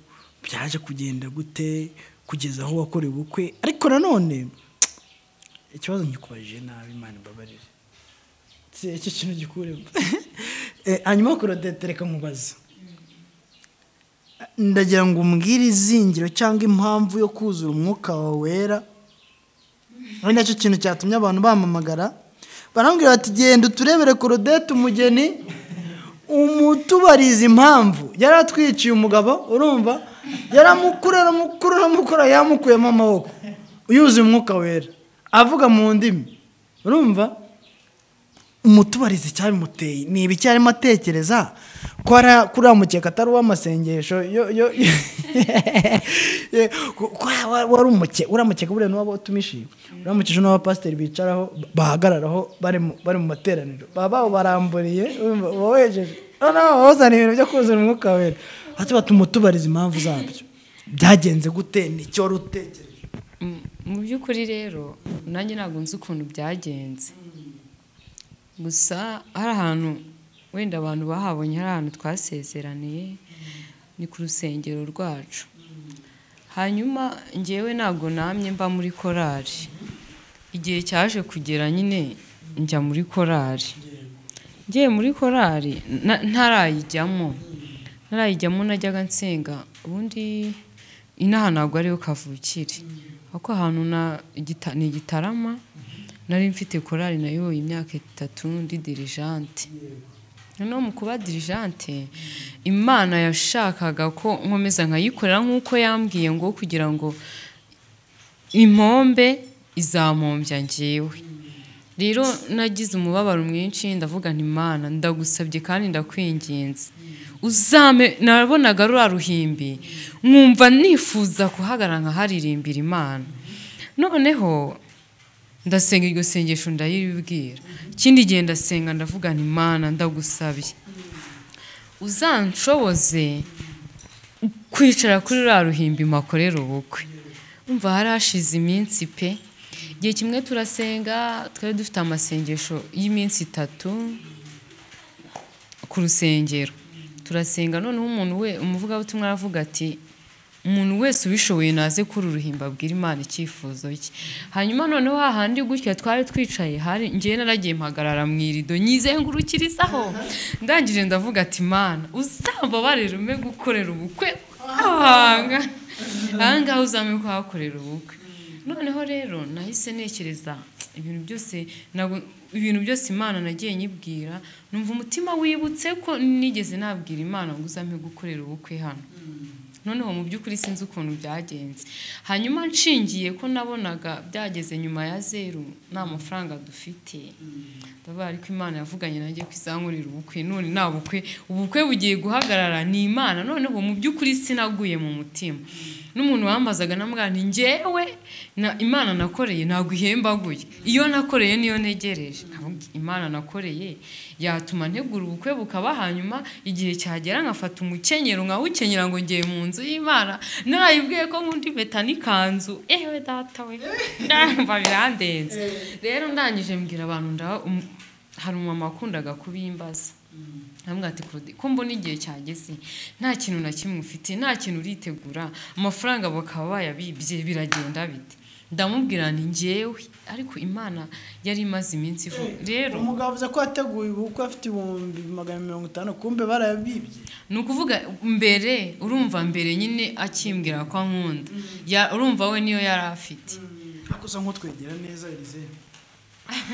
byaje kugenda gute kugeza aho wakorewe ubukwe ariko nanone ikibazo ngikubajije nabi imana imbabarire Si, icyo kintu gikuremo Eh, hanyuma claudette reka nkubaze ndagira ngo umbwire izingiro cyangwa impamvu yo kuzura umwuka wawe wera ari nacyo kintu cyatumye abantu bamamagara barambwira bati genda uturebere korodete umugeni umutubariza impamvu yari atwiciye umugabo urumva yaramukura aramukura aramukura yamukuyemo amaboko yuzuye umwuka wera avuga mu ndimi urumva umutubariza icyabimuteye ni ibiki arimo atekereza ko ari- ko uriya mukeka atari uw'amasengesho yo- yo- ko- ko wa- wari umuke uriya mukeka buriya n'uwaba utumishije uriya mukeke n'abapasiteri bicaraho bahagararaho bari mu- bari mu materaniro baba bawubaramburiye urumva, uba wejeje noneho wazana ibintu byo kuzura umwuka wera hati batumutubariza impamvu zabyo byagenze gute nicyo wari utekereje Mm, mu by'ukuri rero nanjye ntabwo nzi ukuntu byagenze gusa hari ahantu wenda abantu bahabonye hari ahantu twasezeraniye ni ku rusengero rwacu hanyuma ngewe ntabwo namye mba muri korari igihe cyaje kugera nyine njya muri korari ngiye muri korari na- ntarayijyamo ntarayijyamo najyaga nsenga ubundi inaha ntabwo ariyo kavukire kuko ahantu na igita- ni igitarama nari mfite korari nayo imyaka itatu ndi dirijante noneho mu kuba dirijante imana yashakaga ko nkomeza nkayikorera nk'uko yambwiye ngo kugira ngo impombe izampombya ngewe rero nagize umubabaro mwinshi ndavuga nti imana ndagusabye kandi ndakwinginze uzame nabonaga ruriya ruhimbi nkumva nifuza kuhagarara nkaharirimbira imana noneho ndasenga iryo sengesho ndayibwira ikindi gihe ndasenga ndavuga nti imana ndagusabye uzanshoboze kwicara kuri ruriya ruhimbi makorera ubukwe umva hari hashize iminsi pe igihe kimwe turasenga twari dufite amasengesho y'iminsi itatu ku rusengero turasenga noneho umuntu we umuvugabutumwa aravuga ati umuntu wese ubishoboye naze kuri uruhimba abwira imana icyifuzo cye hanyuma noneho hahandi gutya twari twicaye hari ngewe naragiye mpagarara mu irido nyizengurukirizaho ndangije ndavuga ati imana uzambabarire ume gukorera ubukwe ahanga ahangaha uzame kuhakorera ubukwe noneho rero nahise ntekereza ibintu byose ntabwo- ibintu byose imana nagiye nyibwira numva umutima wibutse ko nigeze nabwira imana ngo uzame gukorera ubukwe hano noneho mu by'ukuri sinzi ukuntu byagenze hanyuma nshingiye ko nabonaga byageze nyuma ya zeru nta mafaranga dufite ndavuga ariko imana yavuganye nanjye ko izankurira ubukwe none nta bukwe ubukwe bugiye guhagarara ni imana noneho mu by'ukuri sinaguye mu mutima n'umuntu wambazaga namubwira nti njyewe na imana nakoreye ntabwo ihembaguye iyo nakoreye niyo ntegereje nkavuga imana nakoreye yatuma ntegura ubukwe bukaba hanyuma igihe cyagera nkafata umukenyero nkawukenyera ngo ngiye mu nzu y'imana narayibwiye ko nkunda impeta n'ikanzu ewe data we ndumva birandenze rero ndangije mbwira abantu ndaha um- hari umumama wakundaga kubimbaza ntabwo ati kurudi ko mbona igihe cyageze nta kintu na kimwe ufite nta kintu uritegura amafaranga bakaba bayabibye biragenda bite ndamubwira nti ngewe ariko imana yari imaze iminsi ivu rero umugabo avuze ko yateguye ubukwe afite ibihumbi magana mirongo itanu kumbe barayabibye ni ukuvuga mbere urumva mbere nyine akimbwira ko ankunda Ya- urumva we niyo yari afite ariko usa nk'utwegera neza Elisée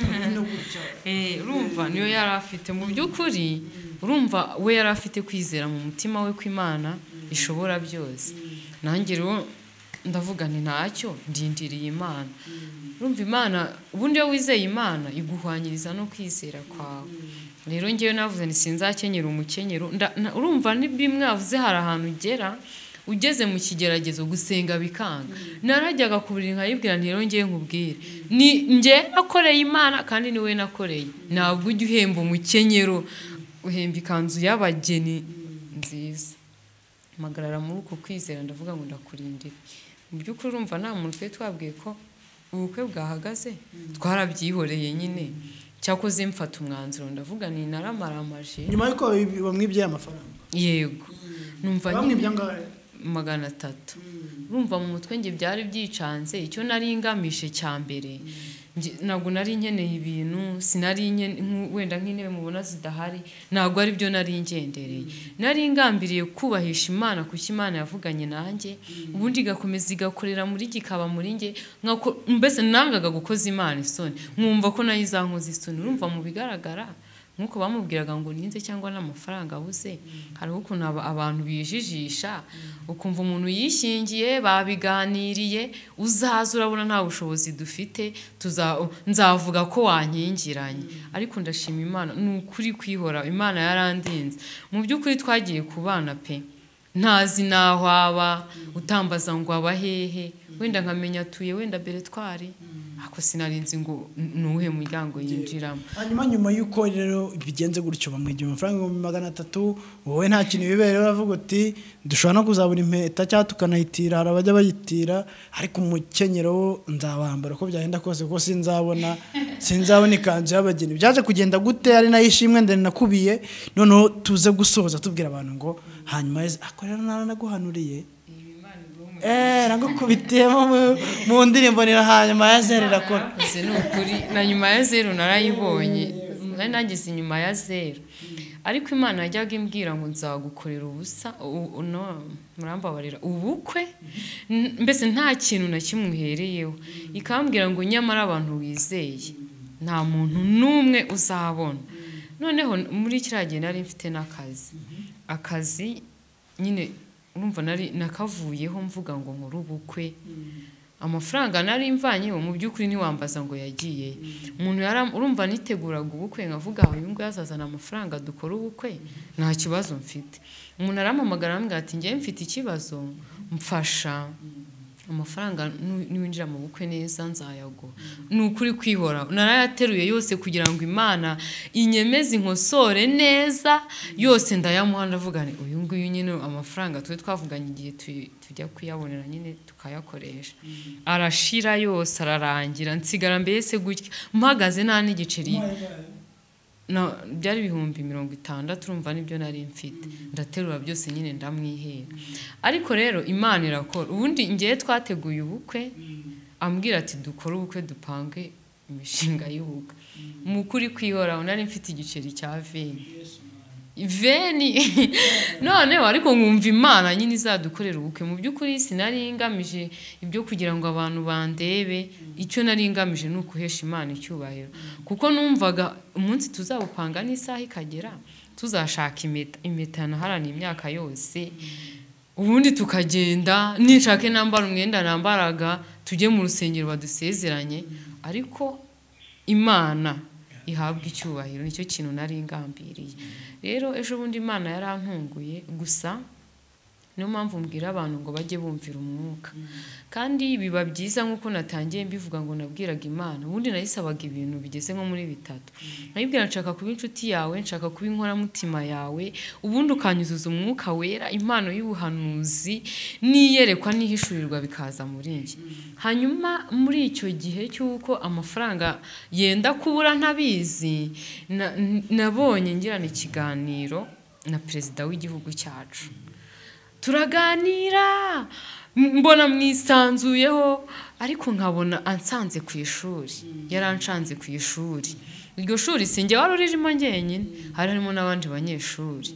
Urabona gutya. Eh, urumva niyo yari afite mu by'ukuri urumva we yari afite kwizera mu mutima we ko imana ishobora byose nanjye rero ndavuga nti ntacyo ndindiriye imana urumva imana ubundi iyo wizeye imana iguhwanyiriza no kwizera kwawe rero ngewe navuze nti sinzakenyera umukenyero nda- na- urumva n'ibimwavuze hari ahantu ugera ugeze mu kigeragezo gusenga bikanga narajyaga kubura nkayibwira nti rero ngewe nkubwire ni nge nakoreye imana kandi ni we nakoreye ntabwo ujya uhemba umukenyero uhemba ikanzu y'abageni nziza mpagarara muri uko kwizera ndavuga ngo ndakurindira mu by'ukuri urumva nta muntu twari twabwiye ko ubukwe bwahagaze twarabyihoreye nyine cyakoze mfata umwanzuro ndavuga ni naramaramaje nyuma y'uko babi- bamwibye amafaranga yego numva bamwibye angahe magana atatu urumva mu mutwe nge byari byicanze icyo nari ngamije cya mbere nge- ntabwo nari nkeneye ibintu sinari nkeneye nk'u- wenda nk'intebe mubona zidahari ntabwo ari byo nari ngendereye nari ngambiriye kubahisha imana kuko imana yavuganye nanjye ubundi igakomeza igakorera muri jye ikaba muri nge nkako- mbese nangaga gukoza imana isoni nkumva ko nayo izankoza isoni urumva mu bigaragara nk'uko bamubwiraga ngo ninze cyangwa n'amafaranga abuze hariho ukuntu aba- abantu bijijisha ukumva umuntu yishingiye babiganiriye uzaza urabona nta bushobozi dufite tuza- nzavuga ko wankingiranye ariko ndashima imana ni ukuri kwihora imana yarandinze mu by'ukuri twagiye ku bana pe ntazi n'aho aba utambaza ngo aba hehe wenda nkamenya atuye wenda beretwari ako sinarinzi ngo ni uwuhe muryango yinjiramo hanyuma nyuma y'uko rero bigenze gutyo bamwigira amafaranga ibihumbi magana atatu wowe nta kintu bibera uravuga uti dushobora no kuzabura impeta cyangwa tukanayitira hari abajya bayitira ariko umukenyero wo nzawambara uko byagenda kose kuko sinzabona sinzabona ikanzu y'abageni byaje kugenda gute ari nayo ishimwe ndende nakubiye noneho tuze gusoza tubwira abantu ngo hanyuma yeze ako rero naranaguhanuriye eee nagukubitiyemo mu- mu ndirimbo nirahanyuma yeze rirakora Ese ni ukuri na nyuma ya zeru narayibonye nari nageze inyuma ya zeru ariko imana yajyaga imbwira ngo nzagukorera ubusa u- u- no, murambabarira ubukwe N- mbese nta kintu na kimwe uhereyeho ikambwira ngo nyamara abantu wizeye nta muntu n'umwe uzabona noneho muri kiriya gihe nari mfite n'akazi akazi nyine urumva nari nakavuyeho mvuga ngo nkore ubukwe amafaranga nari mvanyeho mu by'ukuri ntiwambaza ngo yagiye umuntu yaram- urumva niteguraga ubukwe nkavuga uyu nguyu azazana amafaranga dukore ubukwe nta kibazo mfite umuntu arampamagara arambwira ati njyewe mfite ikibazo mfasha amafaranga nu- niwinjira mu bukwe neza nzayago ni ukuri kwihora narayateruye yose kugira ngo imana inyemeze inkosore neza yose ndayamuha ndavuga nti uyu nguyu nyine amafaranga twe twavuganye igihe tu- tujya kuyabonera nyine tukayakoresha arashira yose ararangira nsigara mbese gutya mpagaze nta n'igiceri na- byari ibihumbi mirongo itandatu urumva nibyo nari mfite ndaterura byose nyine ndamwihera ariko rero imana irakora ubundi ngewe twateguye ubukwe ambwira ati dukore ubukwe dupange imishinga y'ubukwe mu kuri kwihoraho nari mfite igiceri cya veni veni noneho ariko nkumva imana nyine izadukorera ubukwe mu by'ukuri sinari ngamije ibyo kugira ngo abantu bandebe icyo nari ngamije ni ukuhesha imana icyubahiro kuko numvaga umunsi tuzawupanga n'isaha ikagera tuzashaka impeta impeta yanaharaniye imyaka yose ubundi tukagenda ninshake nambara umwenda nambaraga tujye mu rusengero badusezeranye ariko imana ihabwa icyubahiro nicyo kintu nari ngambiriye rero ejo bundi imana yarantunguye gusa niyo mpamvu mbwira abantu ngo bajye bumvira umwuka kandi biba byiza nk'uko natangiye mbivuga ngo nabwiraga imana ubundi nayisabaga ibintu bigeze nko muri bitatu nayibwira nshaka kuba inshuti yawe nshaka kuba inkoramutima yawe ubundi ukanyuzuza umwuka wera impano y'ubuhanuzi n'iyerekwa n'ihishurirwa bikaza muri njye hanyuma muri icyo gihe cy'uko amafaranga yenda kubura ntabizi na- n- nabonye ngirana ikiganiro na perezida w'igihugu cyacu turaganira m- mbona mwisanzuyeho ariko nkabona ansanze ku ishuri yaranshanze ku ishuri iryo shuri sinjye wari uririmo njyenyine hari harimo n'abandi banyeshuri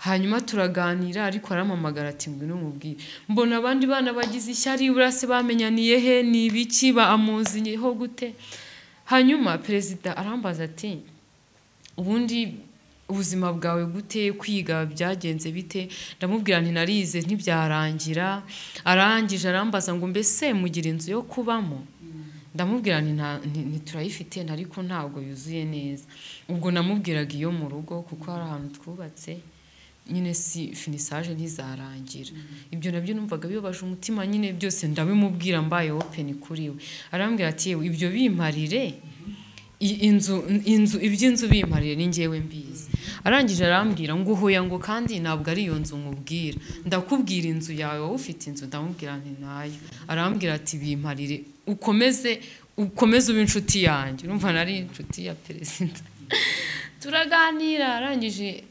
hanyuma turaganira ariko arampamagara ati ngwino mubwire mbona abandi bana bagize ishyari burase bamenyaniye he ni ibiki bamuziyeho gute hanyuma perezida arambaza ati ubundi ubuzima bwawe gute kwiga byagenze bite ndamubwira nti narize ntibyarangira arangije arambaza ngo mbese mugira inzu yo kubamo ndamubwira nti nta- nti- ntiturayifite ariko ntabwo yuzuye neza ubwo namubwiraga iyo mu rugo kuko hari ahantu twubatse nyine si finisaje ntizarangira ibyo nabyo numvaga bibabaje umutima nyine byose ndabimubwira mbaye openi kuri we arambwira ati "Yewe, ibyo bimparire I- inzu inzu iby'inzu bimarire ni njyewe mbizi arangije arambwira ngo uhuya ngo kandi ntabwo ari iyo nzu mubwira ndakubwira inzu yawe wowe ufite inzu ndamubwira nti nayo arambwira ati bimparire ukomeze ukomeze ube inshuti yanjye urumva nari inshuti ya perezida turaganira arangije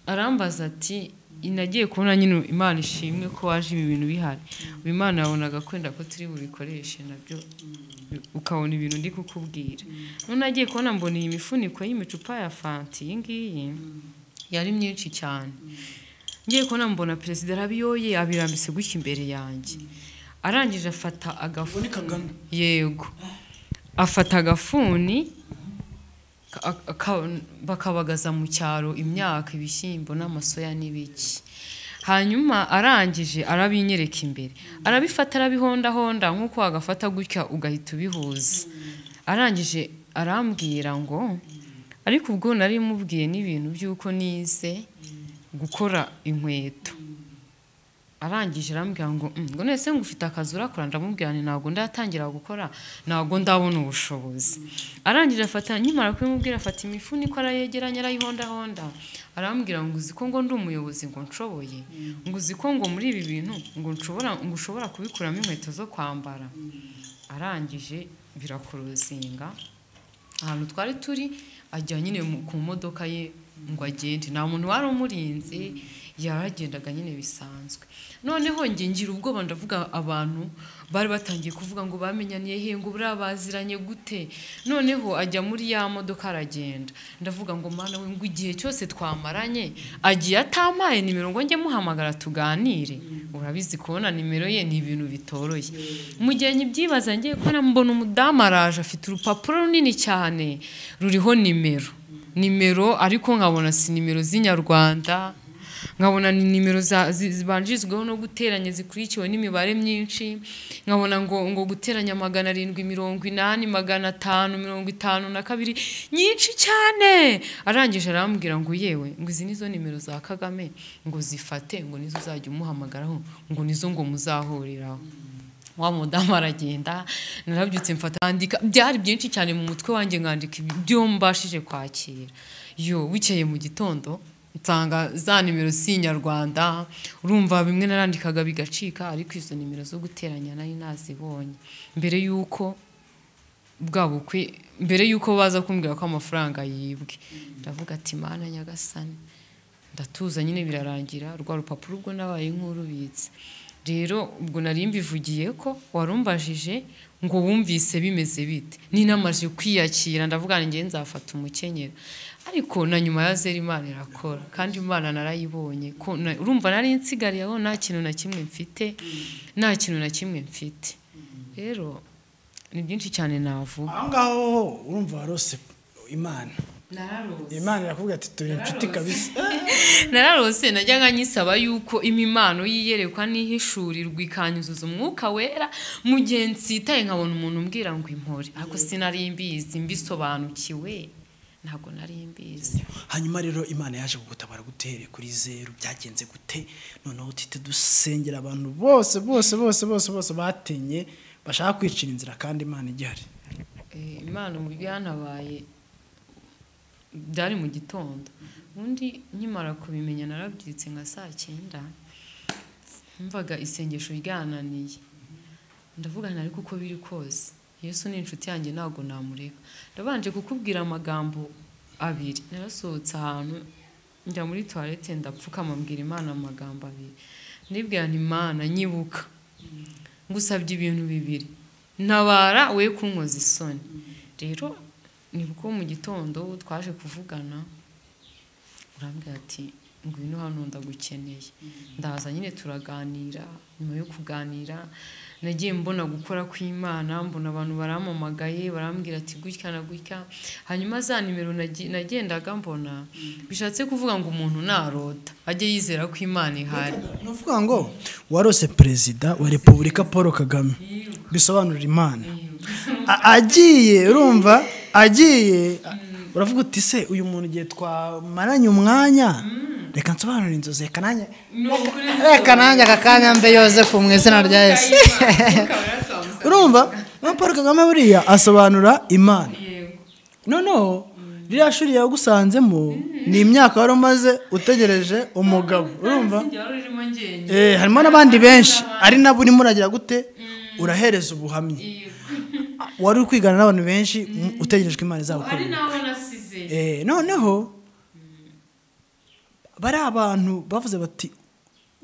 arambaza ati nagiye kubona nyine imana ishimwe ko waje ibi bintu bihari ubu imana yabonaga kwenda ko turi bubikoreshe nabyo ukabona ibintu ndi kukubwira none agiye kubona mbona iyi mifuniko y'imicupa ya fanti iyi ngiyi yari myinshi cyane ngiye kubona mbona perezida arabiyoye abirambise gutya imbere yanjye arangije afata agafuni yego afata agafuni ka- aka- bakabagaza mu cyaro imyaka ibishyimbo n'amasoya n'ibiki hanyuma arangije arabinyereka imbere arabifata arabihondahonda nk'uko wagafata gutya ugahita ubihuza arangije arambwira ngo ariko ubwo nari mubwiye n'ibintu by'uko nize gukora inkweto arangije arambwira ngo "Mm, ngo nese ngo ufite akazi urakora ndamubwira nti ntabwo ndatangira gukora ntabwo ndabona ubushobozi arangije afata nkimara kubimubwira afata imifuniko arayegeranya arayihondahonda arambwira ngo uzi ko ngo ndi umuyobozi ngo nshoboye ngo uzi ko ngo muri ibi bintu ngo nshobora ngo ushobora kubikuramo inkweto zo kwambara arangije birakuruzinga ahantu twari turi ajya nyine mu- ku modoka ye ngo agende nta muntu wari umurinze yaragendaga nyine bisanzwe noneho njye ngira ubwoba ndavuga abantu bari batangiye kuvuga ngo bamenyaniye he ngo buriya baziranye gute noneho ajya muri ya modoka aragenda ndavuga ngo mwana we ngo igihe cyose twamaranye agiye atampaye nimero ngo njye muhamagara tuganire urabizi kubona nimero ye ni ibintu bitoroshye mu gihe nyibyibaza ngiye kubona mbona umudamu araje afite urupapuro runini cyane ruriho nimero nimero ariko nkabona si nimero z'inyarwanda nkabona ni nimero za- zi- zibanjirizwaho no guteranya zikurikiwe n'imibare myinshi nkabona ngo ngo guteranya magana arindwi mirongo inani magana atanu mirongo itanu na kabiri nyinshi cyane arangije arambwira ngo yewe ngo izi nizo nimero za kagame ngo zifate ngo nizo uzajya umuhamagaraho ngo nizo ngo muzahuriraho wa mudamu aragenda narabyutse mfata ndandika byari byinshi cyane mu mutwe wanjye nkandika ibyo mbashije kwakira yo bukeye mu gitondo nsanga za nimero si inyarwanda urumva bimwe narandikaga bigacika ariko izo nimero zo guteranya nari nazibonye mbere y'uko bwa bukwe mbere y'uko baza kumbwira ko amafaranga yibwe ndavuga ati mana nyagasani ndatuza nyine birarangira rwa rupapuro ubwo nabaye nk'urubitse rero ubwo nari mbivugiye ko warumbajije ngo wumvise bimeze bite ninamaje kwiyakira ndavuga ngo njye nzafata umukenyero ariko na nyuma ya zero imana irakora kandi imana narayibonye ko na- urumva nari nsigariye aho nta kintu na kimwe mfite nta kintu na kimwe mfite rero ni byinshi cyane navuga aho ngaho urumva warose imana imana irakubwira ati turi inshuti kabisa nararose najyaga nyisaba yuko imimano yiyerekwa n'ihishurirwa ikanyuzuza umwuka wera mu gihe nsitaye nkabona umuntu umbwira ngo impore ariko sinari mbizi mbisobanukiwe ntabwo nari mbizi hanyuma rero imana yaje kugutabara gutere kuri zeru byagenze gute noneho tite dusengera abantu bose bose bose bose bose batenye bashaka kwicira inzira kandi imana igihari Eh, imana uburyo yanabaye byari mu gitondo ubundi nkimara kubimenya narabyutse nka saa cyenda mvaga isengesho ryananiye ndavuga nti ariko uko biri kose yesu ni inshuti yanjye ntabwo namureka ndabanje kukubwira amagambo abiri narasohotse ahantu njya muri tuwarete ndapfukama mbwira imana amagambo abiri ndibwira nti imana nyibuka ngusabye ibintu bibiri ntabara we kunkoza isoni rero nibwo mu gitondo twaje kuvugana urambwira ati ngwino hano ndagukeneye ndaza nyine turaganira nyuma yo kuganira nagiye mbona gukora kw'imana mbona abantu barampamagaye barambwira ati gutya na gutya hanyuma za nimero nagi- nagendaga mbona bishatse kuvuga ngo umuntu narota ajye yizera ko imana ihari ni ukuvuga ngo warose perezida wa repubulika paul kagame bisobanurira imana A- agiye urumva agiye uravuga uti se uyu muntu igihe twamaranye umwanya reka nsobanurire inzozi reka nanjye reka nanjye aka kanya mbe yosefu mu izina rya yesu urumva na paul kagame buriya asobanura imana Yego. noneho ririya shuri yagusanzemo ni imyaka wari umaze utegereje umugabo urumva Eh, harimo n'abandi benshi ari nabo urimo uragira gute urahereza ubuhamya wari uri kwigana n'abantu benshi mu- utegerejwe imana ari izabukorera nawe nasize Eh, noneho bari abantu bavuze bati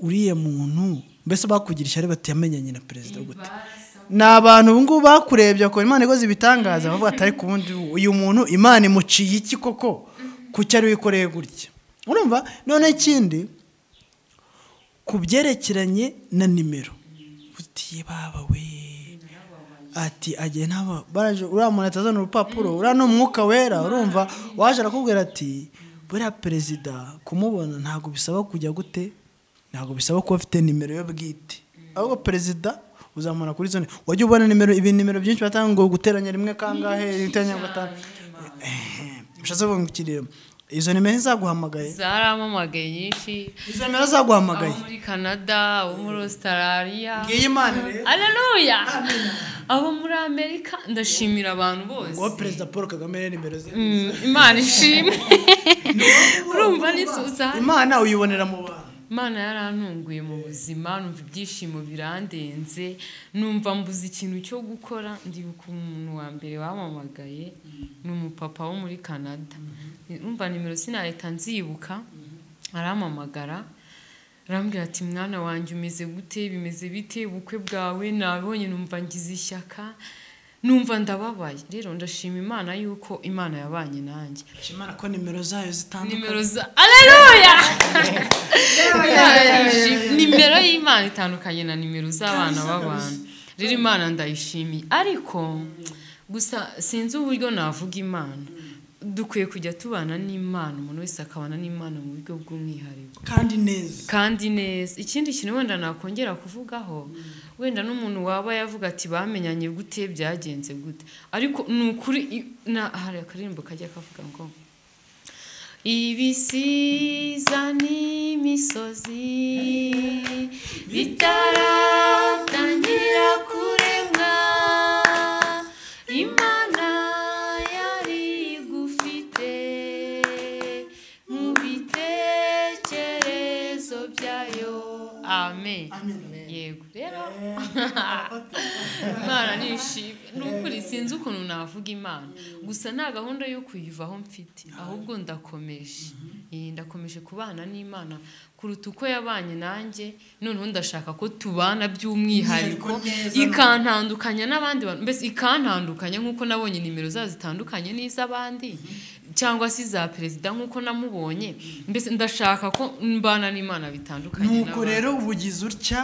uriya muntu mbese bakugira ishyari bati yamenyanye na perezida gute ni abantu ubu ngubu bakurebye bakora imana ikoze ibitangaza bavuga ati ariko ubundi uyu muntu imana imuciye iki koko ku cyari wikoreye gutya urumva noneho ikindi ku byerekeranye na nimero utiye baba we ati agiye naba baraje uriya muntu atazana urupapuro uriya ni umwuka wera urumva waje arakubwira ati buriya perezida kumubona ntabwo bisaba kujya gute ntabwo bisaba kuba afite nimero yo bwite ahubwo perezida uzamura kuri zone wajya ubona nimero ibintu nimero byinshi batanga ngo guteranya rimwe kangahe guteranya gatanu Eh, bishatse kuvuga ngo iki rero izo nimero zaguhamagaye zaramamagaye nyinshi izo nimero abo zaguhamagaye muri canada abo muri australia ngiyi imana rero aleluya abo muri amerika ndashimira abantu bose uwo perezida paul kagame rero nimero ze Mm, imana ishimwe urumva n'izuza imana uyibonera mu bantu imana yarantunguye mu buzima numva ibyishimo birandenze numva mbuze ikintu cyo gukora ndibuka umuntu wa mbere wamamagaye ni umupapa wo muri canada numva nimero sinahita nzibuka arampamagara arambwira ati mwana wanjye umeze gute bimeze bite ubukwe bwawe nabonye numva ngize ishyaka numva ndababaye rero ndashima imana yuko imana yabanye nanjye imana ko nimero zayo zitandukanye nimero za aleluya nimero y'imana itandukanye na nimero z'abana b'abantu rero imana ndayishimiye ariko gusa sinzi uburyo navuga imana dukwiye kujya tubana n'imana umuntu wese akabana n'imana mu buryo bw'umwihariko kandi neza kandi neza ikindi kintu wenda nakongera kuvugaho wenda n'umuntu waba yavuga ati bamenyanye gute byagenze gute ariko ni ukuri i- na- hari akaririmbo kajya kavuga ngo ibisiza n'imisozi bitaratangira kuremwa imana yari igufite mu bitekerezo byayo amen yego rero imana nishimwe ni ukuri sinzi ukuntu navuga imana gusa nta gahunda yo kuyivaho mfite ahubwo ndakomeje Eh, ndakomeje kubana n'imana kuruta uko yabanye nanjye noneho ndashaka ko tubana by'umwihariko ikantandukanya n'abandi bantu mbese ikantandukanya nk'uko nabonye nimero zayo zitandukanye n'iz'abandi cyangwa se iza perezida nk'uko namubonye mbese ndashaka ko mbana n'imana bitandukanye nuko n'abandi. rero ubugize utya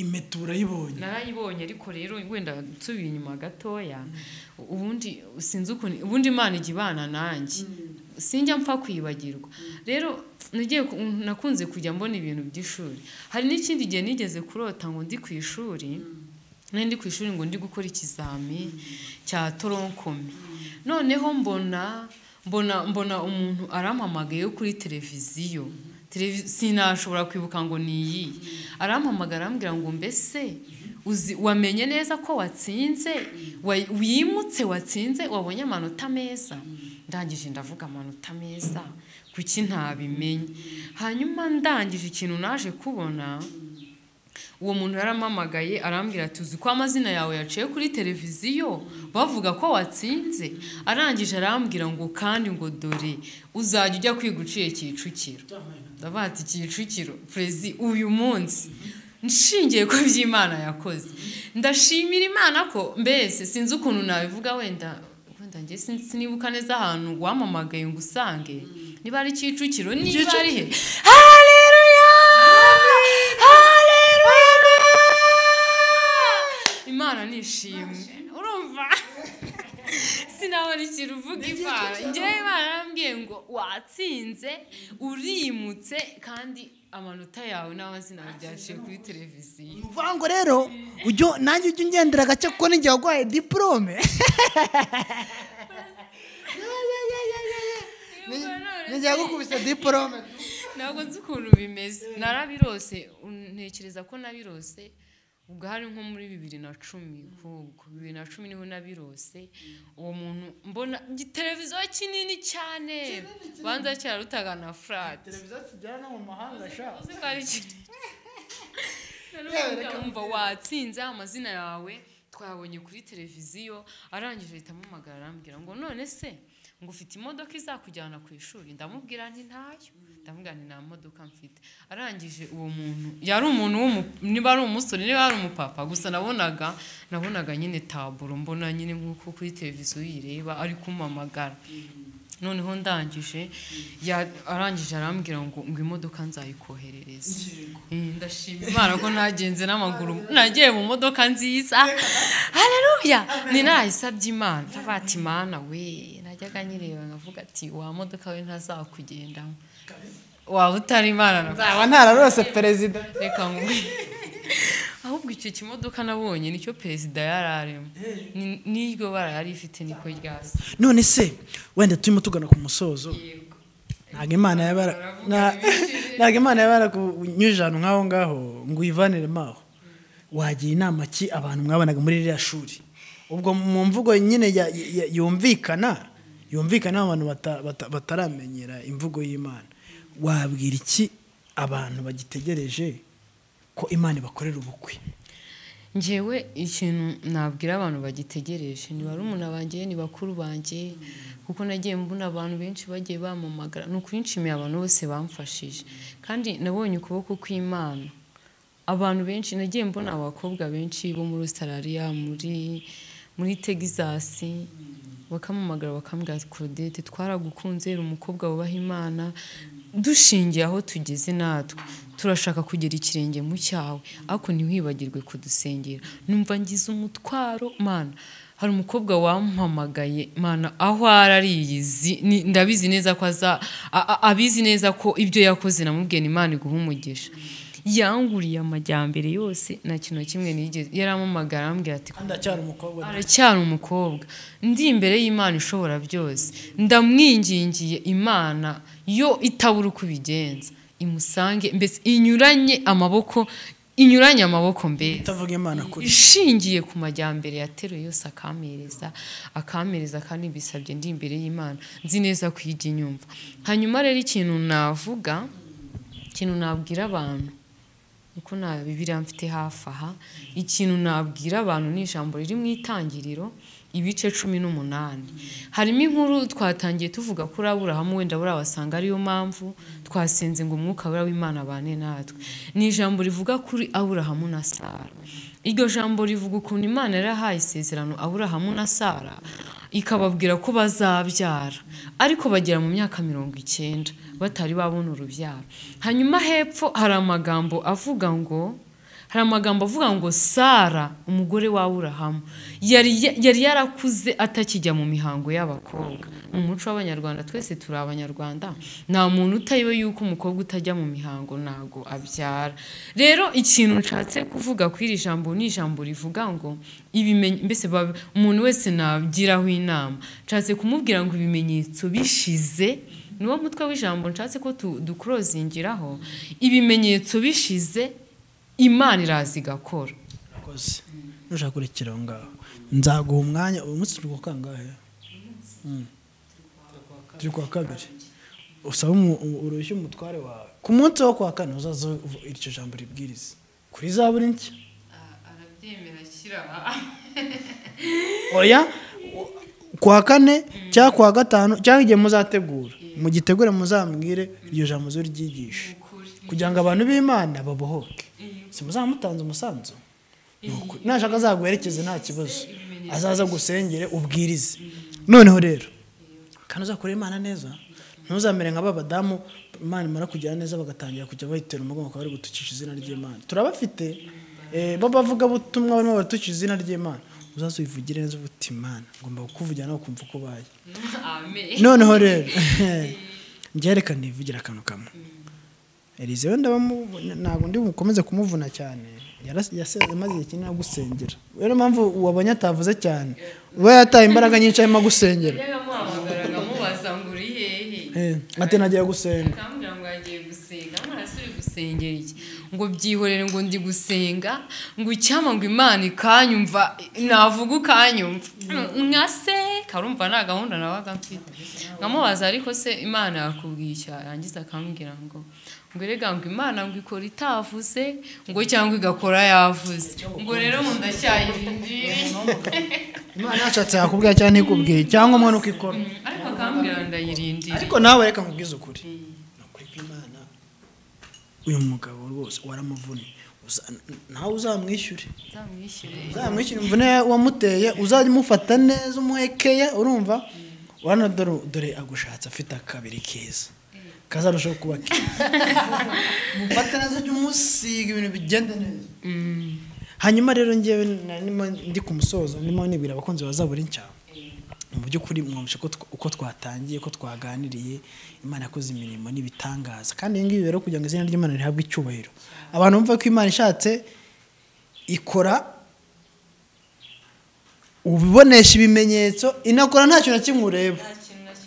impeta urayibonye narayibonye ariko rero wenda nsubiye inyuma gatoya ubundi sinzi ukuntu ubundi imana ijya ibana nanjye sinjya mpfa kwibagirwa rero nagiye ku- nakunze kujya mbona ibintu by'ishuri hari n'ikindi gihe nigeze kurota ngo ndi ku ishuri nari ndi ku ishuri ngo ndi gukora ikizami cya toronkomi noneho mbona mbona mbona umuntu arampamagaye yo kuri televiziyo Televi- sinashobora kwibuka ngo ni iyi arampamagara arambwira ngo mbese uzi wamenye neza ko watsinze Wa- wimutse watsinze wabonye amanota meza ndangije ndavuga amanota meza kuki ntabimenye hanyuma ndangije ikintu naje kubona uwo muntu yaramamagaye arambwira ati uzi ko amazina yawe yaciye kuri televiziyo bavuga ko watsinze arangije arambwira ngo kandi ngo dore uzajya ujya kwiga uciye kicukiro ndavuga ati kicukiro perezi uyu munsi nshingiye ku byo Imana yakoze ndashimira imana ko mbese sinzi ukuntu nabivuga wenda wenda wenda njye sin- sinibuka neza ahantu wamamagaye ngo usange niba ari kicukiro niba ari he haleluya haleluya imana nishimwe urumva sinabona ikintu uvuga imana njyewe imana yarambwiye ngo watsinze urimutse kandi amanota yawe n'amazina byaciye kuri televiziyo ni ukuvuga ngo rero ujye nanjye ujye ungendera gake kuko n'igihe waguhaye diporome n'igihe yagukubise diporome ntabwo nzi ukuntu bimeze narabirose un- ntekereza ko nabirose ubwo hari nko muri bibiri na cumi kuko bibiri na cumi niho nabirose uwo muntu mbona igiteleviziyo kinini cyane banza kirarutaga na furati uzi ko ari kinini umva watsinze amazina yawe twabonye kuri televiziyo arangije ahita amamagara arambwira ngo none se ngo ufite imodoka izakujyana ku ishuri ndamubwira nti ntayo ndamubwira nti nta modoka mfite arangije uwo muntu yari umuntu w'umu- niba ari umusore niba ari umupapa gusa nabonaga nabonaga nyine taburo mbona nyine nk'uko kuri televiziyo uyireba ari kumamagara noneho ndangije ya- arangije arambwira ngo ngo imodoka nzayikoherereze Eh, ndashima imana ko nagenze n'amaguru nagiye mu modoka nziza hareruya ni nayisabye imana tabata imana we najyaga nyireba nkavuga ati wa modoka we ntazakugendamo waba utari imana na aba ntararose perezida reka nkubwire ahubwo icyo kimodoka nabonye nicyo perezida yari arimo Ni- n'iryo bara yari ifite niko ryasa none se wenda turimo tugana ku musozo ntabwo imana yabara nta- ntabwo imana yabara kunyujije ahantu nk'aho ngaho ngo uyivanire maho wagira inama ki abantu mwabonaga muri ririya shuri ubwo mu mvugo nyine ya- ya- yumvikana yumvikana abantu bata- bata- bataramenyera imvugo y'imana wabwira iki abantu bagitegereje ko imana ibakorera ubukwe njyewe ikintu nabwira abantu bagitegereje ni barumuna banjye ni bakuru banjye kuko nagiye mbona abantu benshi bagiye bamamagara ni ukuri nshimiye abantu bose bamfashije kandi nabonye ukuboko kw'imana abantu benshi nagiye mbona abakobwa benshi bo muri Australia muri muri Texas bakamamagara bakambwira ati Claudette twaragukunze uri umukobwa wubaha imana dushingiye aho tugeze natwe turashaka kugera ikirenge mu cyawe ariko ntiwibagirwe kudusengera numva ngize umutwaro mana hari umukobwa wampamagaye mana aho ari ariyizi ni- ndabizi neza ko aza a- a- abizi neza ko ibyo yakoze namubwiye ni imana iguha umugisha yanguriye amajyambere yose nta kintu na kimwe nigeze yaramamagara arambwira ati ndacyari umukobwa aracyari umukobwa ndi imbere y'imana ishobora byose ndamwingingiye imana yo itabura uko ibigenza imusange mbese inyuranye amaboko inyuranye amaboko mbere utavuga imana kuri ishingiye ku majyambere yateruye yose akampereza akampereza kandi mbisabye ndi imbere y'imana nzi neza ko ijya inyumva hanyuma rero ikintu navuga ikintu nabwira abantu niko nta bibiriya mfite hafi aha ikintu nabwira abantu ni ijambo riri mu itangiriro ibice cumi n'umunani harimo inkuru twatangiye tuvuga kuri aburahamu wenda buriya wasanga ariyo mpamvu twasenze ngo umwuka buriya w'imana abane natwe ni ijambo rivuga kuri aburahamu na sara iryo jambo rivuga ukuntu imana yarahaye isezerano aburahamu na sara ikababwira ko bazabyara ariko bagera mu myaka mirongo icyenda batari babona urubyaro hanyuma hepfo hari amagambo avuga ngo hari amagambo avuga ngo sara umugore wa aburahamu yari yari yarakuze atakijya mu mihango y'abakobwa mu muco w'abanyarwanda twese turi abanyarwanda nta muntu utayiwe yuko umukobwa utajya mu mihango ntago abyara rero ikintu nshatse kuvuga kuri iri jambo ni ijambo rivuga ngo ibimenye mbese bab- umuntu wese nagiraho inama nshatse kumubwira ngo ibimenyetso bishize niwo mutwe w'ijambo nshatse ko tu- dukurozingiraho ibimenyetso bishize imana iraza igakora akoze nushaka kurekera aho ngaho nzaguha umwanya uyu munsi turi kuwa kangahe Mm. turi kuwa kabiri usaba umu- u- uruhushya umutware wawe ku munsi wo kuwa kane uzaza uvu- iryo jambo ribwiriza kuri za buri nshya arabyemera ashyira oya u- kuwa kane cyangwa kuwa gatanu cyangwa igihe muzategura mugitegure muzambwire iryo jambo zo ryigishe kugira ngo abantu b'imana babohoke si muzamutanze umusanzu Ni ukuri. nashaka azaguherekeze nta kibazo azaza agusengere ubwirize noneho rero kandi uzakorera imana neza ntuzamere nka ba badamu imana imara kugira neza bagatangira kujya bahitera umugongo bakaba bari gutukisha izina ry'imana turabafite eh, b'abavugabutumwa barimo baratukisha izina ry'imana uzaze wivugire neza uba uti imana ngomba kukuvugira nawe ukumva uko ubaye noneho rero njye reka nivugira akantu kamwe elize wenda bamu- ntabwo ndi bukomeze kumuvuna cyane Yaras- yase- amaze igihe kinini agusengera rero impamvu wabonye atavuze cyane we yataye imbaraga nyinshi arimo gusengera yamuhamagaraga amubaza ngo uri hehe ati nagiye gusenga akambwira ngo yagiye gusenga amarasi uri gusengera iki ngo byihorere ngo ndi gusenga ngo icyama ngo imana ikanyumva navuga ukanyumva nka se karumva nta gahunda nabaga mfite nkamubaza ariko se imana yakubwiye icyaha yangiza akambwira ngo ngo erega ngo imana ngo ikora itavuze ngo cyangwa igakora yavuze ngo rero mu ndacyayirindiriye imana yashatse yakubwira cyane ikubwiye cyangwa umwe nuko ikora ariko akambwira ndayirindiriye ariko nawe reka nkubwize ukuri ni ukuri kw'imana uyu mugabo rwose waramuvunye Uza- nawe uzamwishyure nzamwishyure uzamwishyura imvune wamuteye uzajya umufata neza umuhekeya urumva urabona dore dore agushatse afite akabiri keza kazarushaho kuba keza mufate neza ujye umusiga ibintu bigenda neza hanyuma rero ngewe narimo ndi ku musozo ndimo nibwira abakunzi bazabura inshyamba mu by'ukuri mwumvishe ko tw- uko twatangiye ko twaganiriye imana yakoze imirimo n'ibitangaza kandi ibi ngibi rero kugira ngo izina ry'imana rihabwe icyubahiro abantu bumva ko imana ishatse ikora ubibonesha ibimenyetso inakora nta kintu na kimwe ureba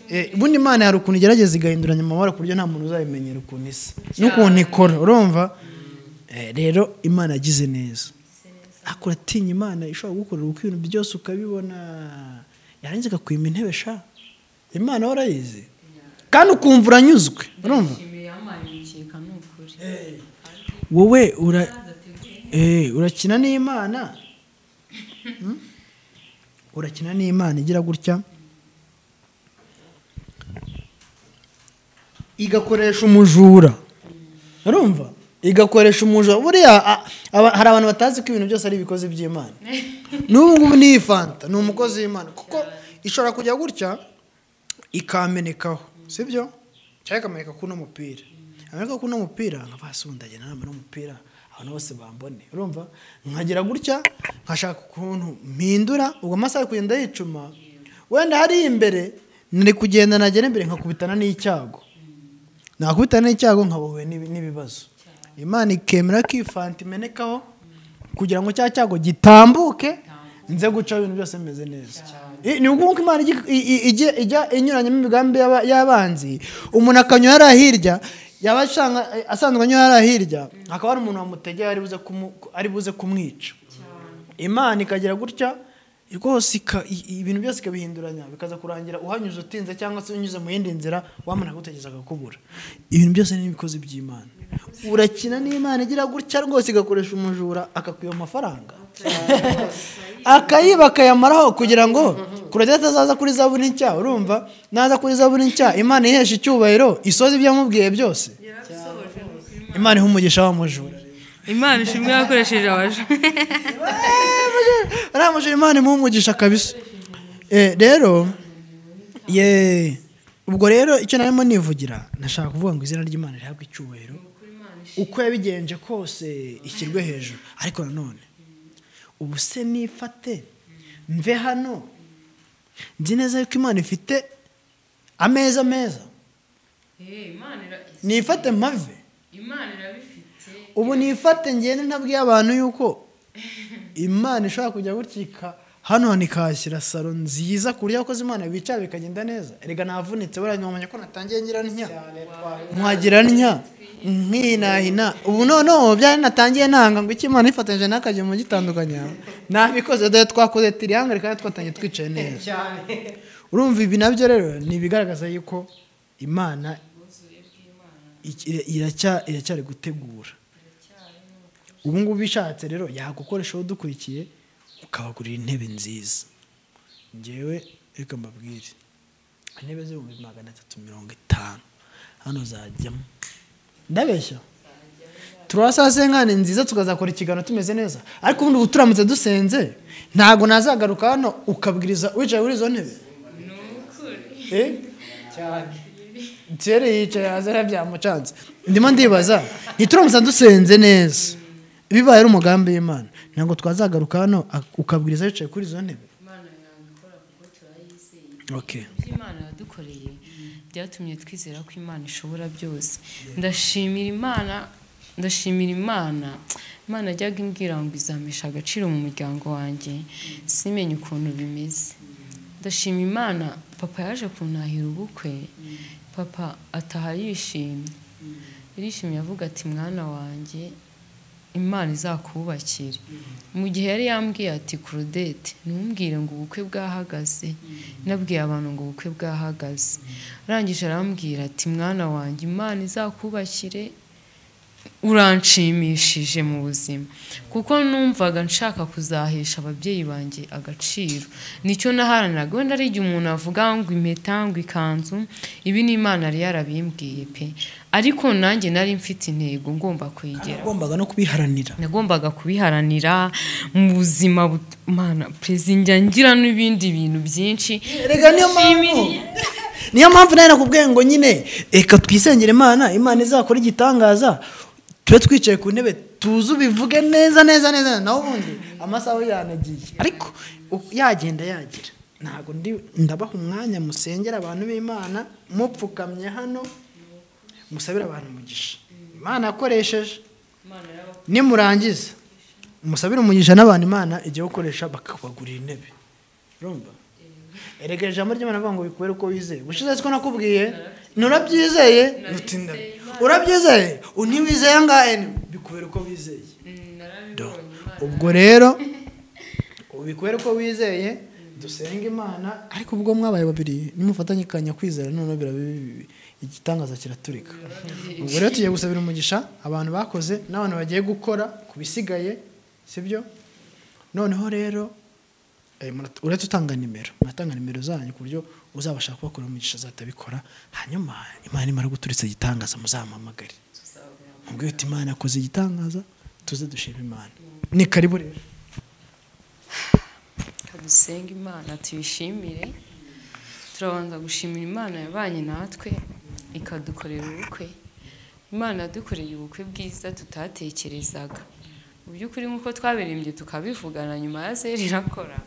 Eh, ubundi imana hari ukuntu igerageza igahinduranya amabara ku buryo nta muntu uzabimenyera ukuntu isa n'ukuntu ikora urumva Eh, rero imana yagize neza ariko uratinya imana ishobora gukorera uko ibintu byose ukabibona yarangiza akakwima intebe sha imana warayizi kandi ukumva uranyuzwe urumva nshimiye yampaye umukeka ni ukuri wowe ura eh, urakina n'imana Hmm? urakina n'imana igira gutya igakoresha umujura urumva igakoresha umujura buriya a- aba- hari abantu batazi ko ibintu byose ari ibikozi by'imana n'ubu ngubu ni iyi fanta ni umukozi w'imana kuko ishobora kujya gutya ikamenekaho sibyo cyangwa ikameneka kuri uno mupira yameneka kuri uno mupira nkaba sundagena nama n'umupira abantu bose bambone urumva nkagira gutya nkashaka ukuntu mpindura ubwo amasaha ari kugenda yicuma wenda hariya imbere nari kugenda nagera imbere nkakubitana n'icyago nakubita n'icyago nkabohwe n'ibi- n'ibibazo imana ikemera ko ifanta imenekaho kugira ngo cya cyago gitambuke nze gucaho ibintu byose bimeze neza I- ni ukuvuga ko imana igi- i- i- ijya ijya inyuranyemo imigambi y'aba- y'abanzi umuntu akanyura hariya hirya yaba ashanga asanzwe anyura hariya hirya hakaba hari umuntu wamutegeye ari buze kumu- ari buze kumwica imana ikagira gutya rwose ika- i- i- ibintu byose ikabihinduranya bikaza kurangira uhanyuze utinze cyangwa se unyuze mu yindi nzira wamara gutegereza akakubura ibintu byose ni ibikozi by'imana urakina n'imana igira gutya rwose igakoresha umujura akakwiba amafaranga akayiba akayamaraho kugira ngo kuradeta azaza kuri zaburi nshya urumva naza kuri zaburi nshya imana ihesha icyubahiro isoza ibyo yamubwiye byose imana iha umugisha wa mujura imana ishimwe yakoresheje abaje ariya mujura imana imuha umugisha kabisa Eh, rero ye ubwo rero icyo narimo nivugira nashaka kuvuga ngo izina ry'imana rihabwe icyubahiro uko yabigenje kose ishyirwe hejuru ariko nanone ubu se nifate mve hano nzi neza yuko imana ifite ameza meza nifate mpave imana irabifite ubu nifate ngende ntabwiye abantu yuko imana ishobora kujya gutya hano hantu ikahashyira salo nziza ku buryo abakozi imana bicara bikagenda neza erega navunitse buriya ntiwamenya ko natangiye ngira ntya nkagira ntya nkinahina ubu noneho byari natangiye nanga ngo icyo imana ifatanyije n'akagemo gitandukanya nabikoze dore twakoze tiriyangare kandi twatangiye twicaye neza urumva ibi nabyo rero ni ibigaragaza yuko imana iki- iracya- iracyari gutegura ubu ngubu bishatse rero yagukoresha udukurikiye ukabagurira intebe nziza ngewe reka mbabwire intebe z'ibihumbi magana atatu mirongo itanu hano zajyamo ndabeshya turasasenga ni nziza tukazakora ikiganiro tumeze neza ariko ubundi ubu turamutse dusenze ntabwo nazagaruka hano ukabwiriza wicaye kuri izo ntebe ni tere yicaye hasi rero byamucanze ndimo ndibaza ntituramusa dusenze neza bibaye ari umugambi w'imana ntabwo twazagaruka hano ak- ukabwiriza yicaye kuri izo ntebe Okay. ibyo imana yadukoreye byatumye twizera ko imana ishobora byose ndashimira imana ndashimira imana imana ajyaga imbwira ngo izamesha agaciro mu muryango wanjye simenye ukuntu bimeze ndashima imana papa yaje kuntahira ubukwe papa ataha yishimye yishimye avuga ati mwana wanjye imana izakubakira mu gihe yari yambwiye ati kurodete ntumbwire ngo ubukwe bwahagaze nabwiye abantu ngo ubukwe bwahagaze arangije arambwira ati mwana wanjye imana izakubakire uranshimishije mu buzima kuko numvaga nshaka kuzahesha ababyeyi banjye agaciro nicyo naharaniraga wenda ari igihe umuntu avuga ngo impeta ngo ikanzu ibi ni imana yari yarabimbwiye pe ariko nanjye nari mfite intego ngomba kuyigera wagombaga no kubiharanira nagombaga kubiharanira mu buzima but- mana perezida njya ngira n'ibindi bintu byinshi rega niyo mpamvu niyo mpamvu nawe nakubwiye ngo nyine reka twisengere imana imana izakora igitangaza tube twicaye ku ntebe tuzi ubivuge neza neza neza nawe ubundi amasaha we yanagiye ariko u- yagenda yagira ntabwo ndi- ndabaha umwanya musengera abantu b'imana mupfukamye hano musabire abantu umugisha imana yakoresheje nimurangiza musabire umugisha n'abantu imana igiye gukoresha bakabagurira intebe urumva erega ijambo ry'imana avuga ngo bikubere uko wizeye ubushize siko nakubwiye nturabyizeye utinda urabyizeye ntiwizeye ngahe bikubere uko wizeye Do. ubwo rero ubikubere uko wizeye dusenga imana ariko ubwo mwabaye babiri nimufatanye kanya kwizera noneho biraba bibi igitangaza kiraturika ubwo rero tugiye gusabira umugisha abantu bakoze n'abantu bagiye gukora ku bisigaye sibyo noneho rero Eh, murat- uretse utanga nimero muratanga nimero zanyu ku buryo uzabasha kubakura umugisha azatabikora hanyuma imana imara guturitsa igitangaza muzamuhamagare mubwire uti imana yakoze igitangaza tuze dushima imana ni karibu rero dusenge imana tuyishimire turabanza gushimira imana yabanye natwe ikadukorera ubukwe imana yadukoreye ubukwe bwiza tutatekerezaga mu by'ukuri nk'uko twabirembye tukabivugana nyuma ya zeri irakora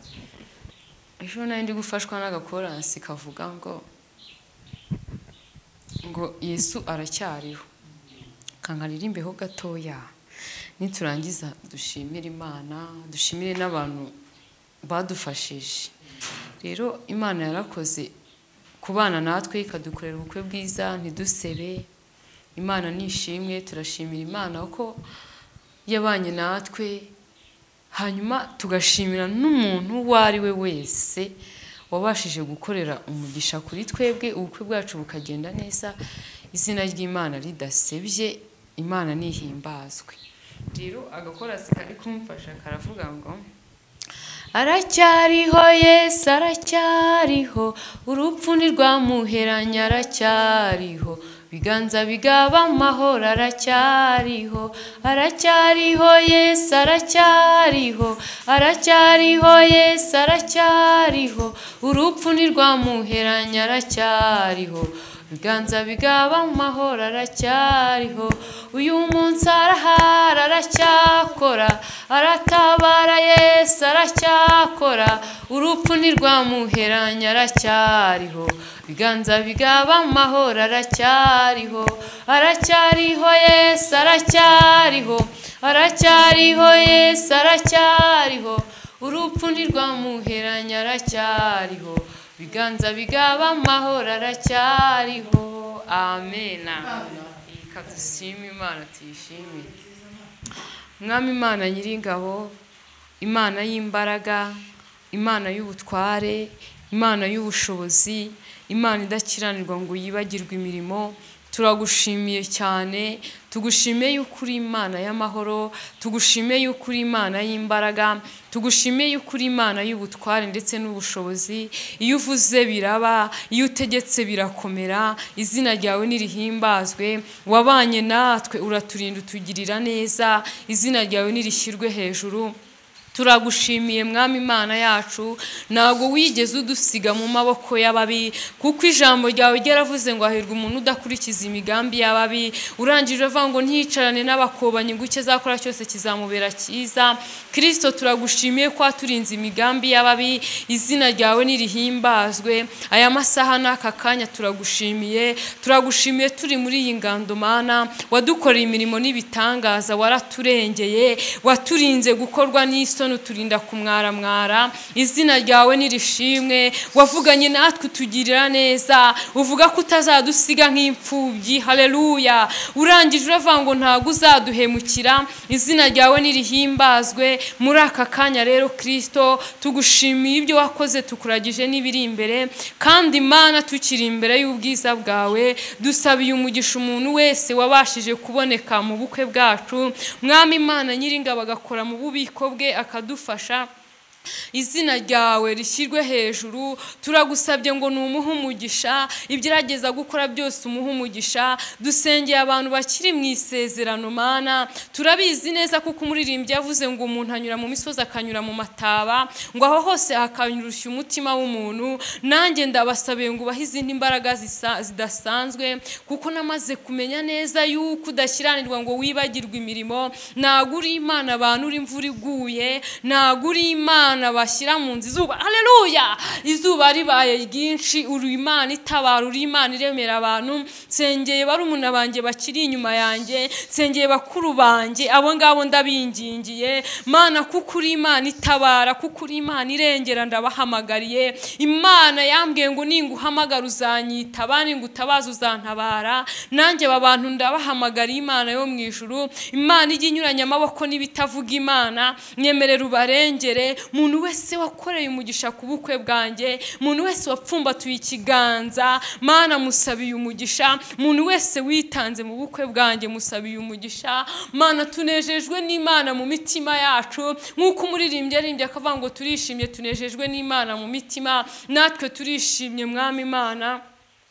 ejo nayo ndi gufashwa n'agakoransi kavuga ngo ngo yesu aracyariho kankaririmbeho gatoya niturangiza dushimire imana dushimire n'abantu badufashije rero imana yarakoze kubana natwe ikadukorera ubukwe bwiza ntidusebe imana nishimwe turashimira imana ko yabanye natwe hanyuma tugashimira n'umuntu uwo ari we wese wabashije gukorera umugisha kuri twebwe ubukwe bwacu bukagenda neza izina ry'imana ridasebye imana nihimbazwe rero agakorasi kari kumfasha karavuga ngo aracyariho yesu aracyariho urupfu ntirwamuheranye aracyariho biganza bigaba amahoro aracyariho aracyariho yesu aracyariho aracyariho yesu aracyariho urupfu ntirwamuheranye aracyariho biganza bigaba amahoro aracyariho uyu munsi arahara aracyakora aratabara yesu aracyakora urupfu ntirwamuheranye aracyariho biganza bigaba amahoro aracyariho aracyariho yesu aracyariho aracyariho yesu aracyariho urupfu ntirwamuheranye aracyariho biganza bigaba amahoro aracyariho amen reka dushime imana tuyishimire mwami imana nyiringabo imana y'imbaraga imana y'ubutware imana y'ubushobozi imana idakiranirwa ngo yibagirwe imirimo turagushimiye cyane tugushimiye yuko uri imana y'amahoro tugushimiye yuko uri imana y'imbaraga tugushimiye yuko uri imana y'ubutware ndetse n'ubushobozi iyo uvuze biraba iyo utegetse birakomera izina ryawe nirihimbazwe wabanye natwe uraturinda utugirira neza izina ryawe nirishyirwe hejuru turagushimiye mwami imana yacu ntabwo wigeze udusiga mu maboko y'ababi kuko ijambo ryawe ryaravuze ngo hahirwa umuntu udakurikiza imigambi y'ababi urangije uvuga ngo ntiyicarane n'abakobanyi ngo icyo azakora cyose kizamubera cyiza kirisito turagushimiye ko waturinze imigambi y'ababi izina ryawe nirihimbazwe aya masaha n'aka kanya turagushimiye turagushimiye turi muri iyi ngando mana wadukoreye imirimo n'ibitangaza waraturengeye waturinze gukorwa n'isoni isoni uturinda kumwaramwara izina ryawe nirishimwe wavuganye natwe utugirira neza uvuga ko utazadusiga nk'imfubyi hareruya urangije uravuga ngo ntabwo uzaduhemukira izina ryawe nirihimbazwe muri aka kanya rero kirisito tugushimiye ibyo wakoze tukuragije n'ibiri imbere kandi imana tukiri imbere y'ubwiza bwawe dusabiye umugisha umuntu wese wabashije kuboneka mu bukwe bwacu mwami imana nyiringa bagakora mu bubiko bwe akadufasha izina ryawe rishyirwe hejuru turagusabye ngo umuhe umugisha ibyo urageza gukora byose umuhe umugisha dusengeye abantu bakiri mu isezerano mana turabizi neza kuko umuririmbyi yavuze ngo umuntu anyura mu misozi akanyura mu mataba ngo aho hose hakanyurushya umutima w'umuntu nanjye ndabasabiye ngo ubahe izindi mbaraga zisa- zidasanzwe kuko namaze kumenya neza yuko udashyiranirwa ngo wibagirwe imirimo ntabwo uri imana abantu uri imvura iguye ntabwo uri imana imana bashyira mu nzu izuba hareruya izuba ribaye ryinshi uri imana itabara uri imana iremera abantu nsengeye barumuna banjye bakiri inyuma yanjye nsengeye bakuru banjye abo ngabo ndabingingiye mana kuko uri imana itabara kuko uri imana irengera ndabahamagariye imana yambwiye ngo ninguhamagara uzanyita abandi ngo utabaza uzantabara nanjye aba bantu ndabahamagariye imana yo mu ijuru imana ijya inyuranya amaboko n'ibitavuga imana mwemerera ubarengere umuntu wese wakoreye umugisha ku bukwe bwanjye umuntu wese wapfumbatuye ikiganza mana musabiye umugisha umuntu wese witanze mu bukwe bwanjye musabiye umugisha mana tunejejwe n'imana mu mitima yacu nk'uko umuririmbyi aririmbye akavuga ngo turishimye tunejejwe n'imana mu mitima natwe turishimye mwami imana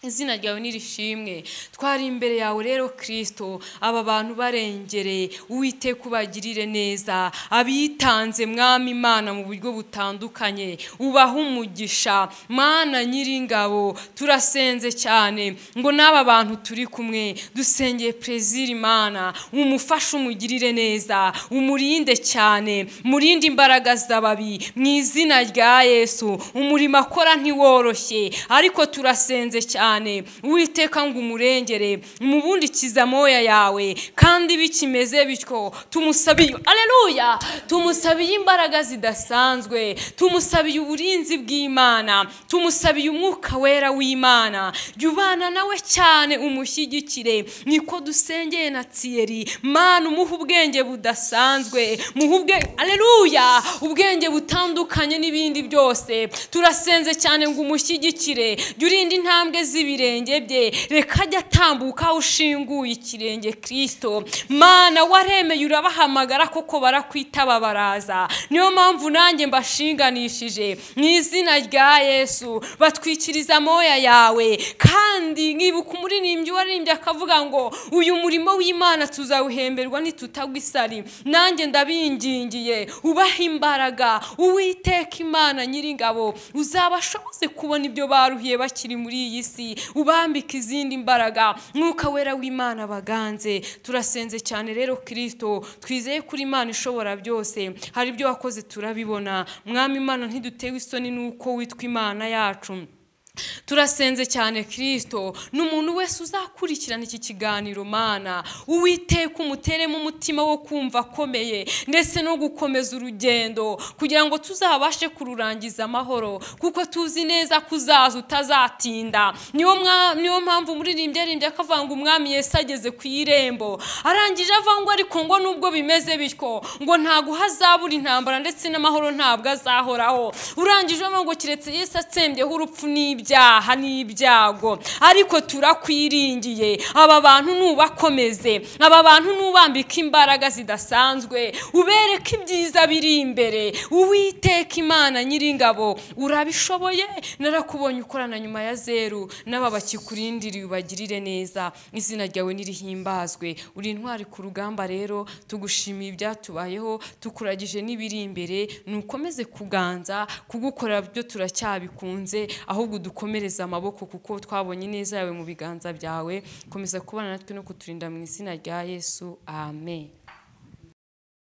izina ryawe nirishimwe twari imbere yawe rero kirisito aba bantu barengere uwiteka ubagirire neza abitanze mwami imana mu buryo butandukanye ubaha umugisha mana nyiringabo turasenze cyane ngo n'aba bantu turi kumwe dusengeye perezida imana umufashe umugirire neza umurinde cyane murinde imbaraga z'ababi mu izina rya yesu umurimo akora ntiworoshye ariko turasenze cyane cyane uwiteka ngo umurengere umubundikize amoya yawe kandi bikimeze bityo tumusabiye aleluya tumusabiye imbaraga zidasanzwe tumusabiye uburinzi bw'imana tumusabiye umwuka wera w'imana jya ubana nawe cyane umushyigikire niko dusengeye na tsiyeri mana umuhe ubwenge budasanzwe muhe ubwenge aleluya ubwenge butandukanye n'ibindi byose turasenze cyane ngo umushyigikire jya urinda intambwe z'ibindi z'ibirenge bye reka ajye atambuka aho ushinguye ikirenge kirisito mana waremeye urabahamagara koko barakwitaba baraza niyo mpamvu nanjye mbashinganishije mu izina rya yesu batwikiriza amoya yawe kandi nkibuka umuririmbyi waririmbye akavuga ngo uyu murimo w'imana tuzawuhemberwa nitutagwa isari nanjye ndabingingiye ubahe imbaraga uwiteka imana nyiringabo uzabashoboze kubona ibyo baruhiye bakiri muri iyi si ubambika izindi mbaraga mwuka wera w'imana baganze turasenze cyane rero kirisito twizeye kuri imana ishobora byose hari ibyo wakoze turabibona mwami imana ntidutewe isoni n'uko witwa imana yacu turasenze cyane kirisito ni umuntu wese uzakurikirana iki kiganiro mana uwiteka umuteremo umutima wo kumva akomeye ndetse no gukomeza urugendo kugira ngo tuzabashe kururangiza amahoro kuko tuzi neza ko uzaza utazatinda niyo mwa- niyo mpamvu umuririmbyi aririmbye akavuga ngo umwami yesi ageze ku irembo arangije avuga ngo ariko ngo nubwo bimeze bityo ngo ntabwo hazabura intambara ndetse n'amahoro ntabwo azahoraho urangije avuga ngo keretse yesi atsembyeho urupfu n'ibye ibyaha n'ibyago ariko turakwiringiye aba bantu nubakomeze aba bantu nubambika imbaraga zidasanzwe ubereke ibyiza biri imbere uwiteka imana nyiringabo urabishoboye narakubonye ukorana nyuma ya zeru n'aba bakikurindiriye ubagirire neza izina ryawe nirihimbazwe uri intwari ku rugamba rero tugushimiye ibyatubayeho tukuragije n'ibiri imbere nukomeze kuganza kugukorera byo turacyabikunze ahubwo udukomereze amaboko kuko twabonye neza yawe mu biganza byawe komeza kubana natwe no kuturinda mu izina rya yesu amen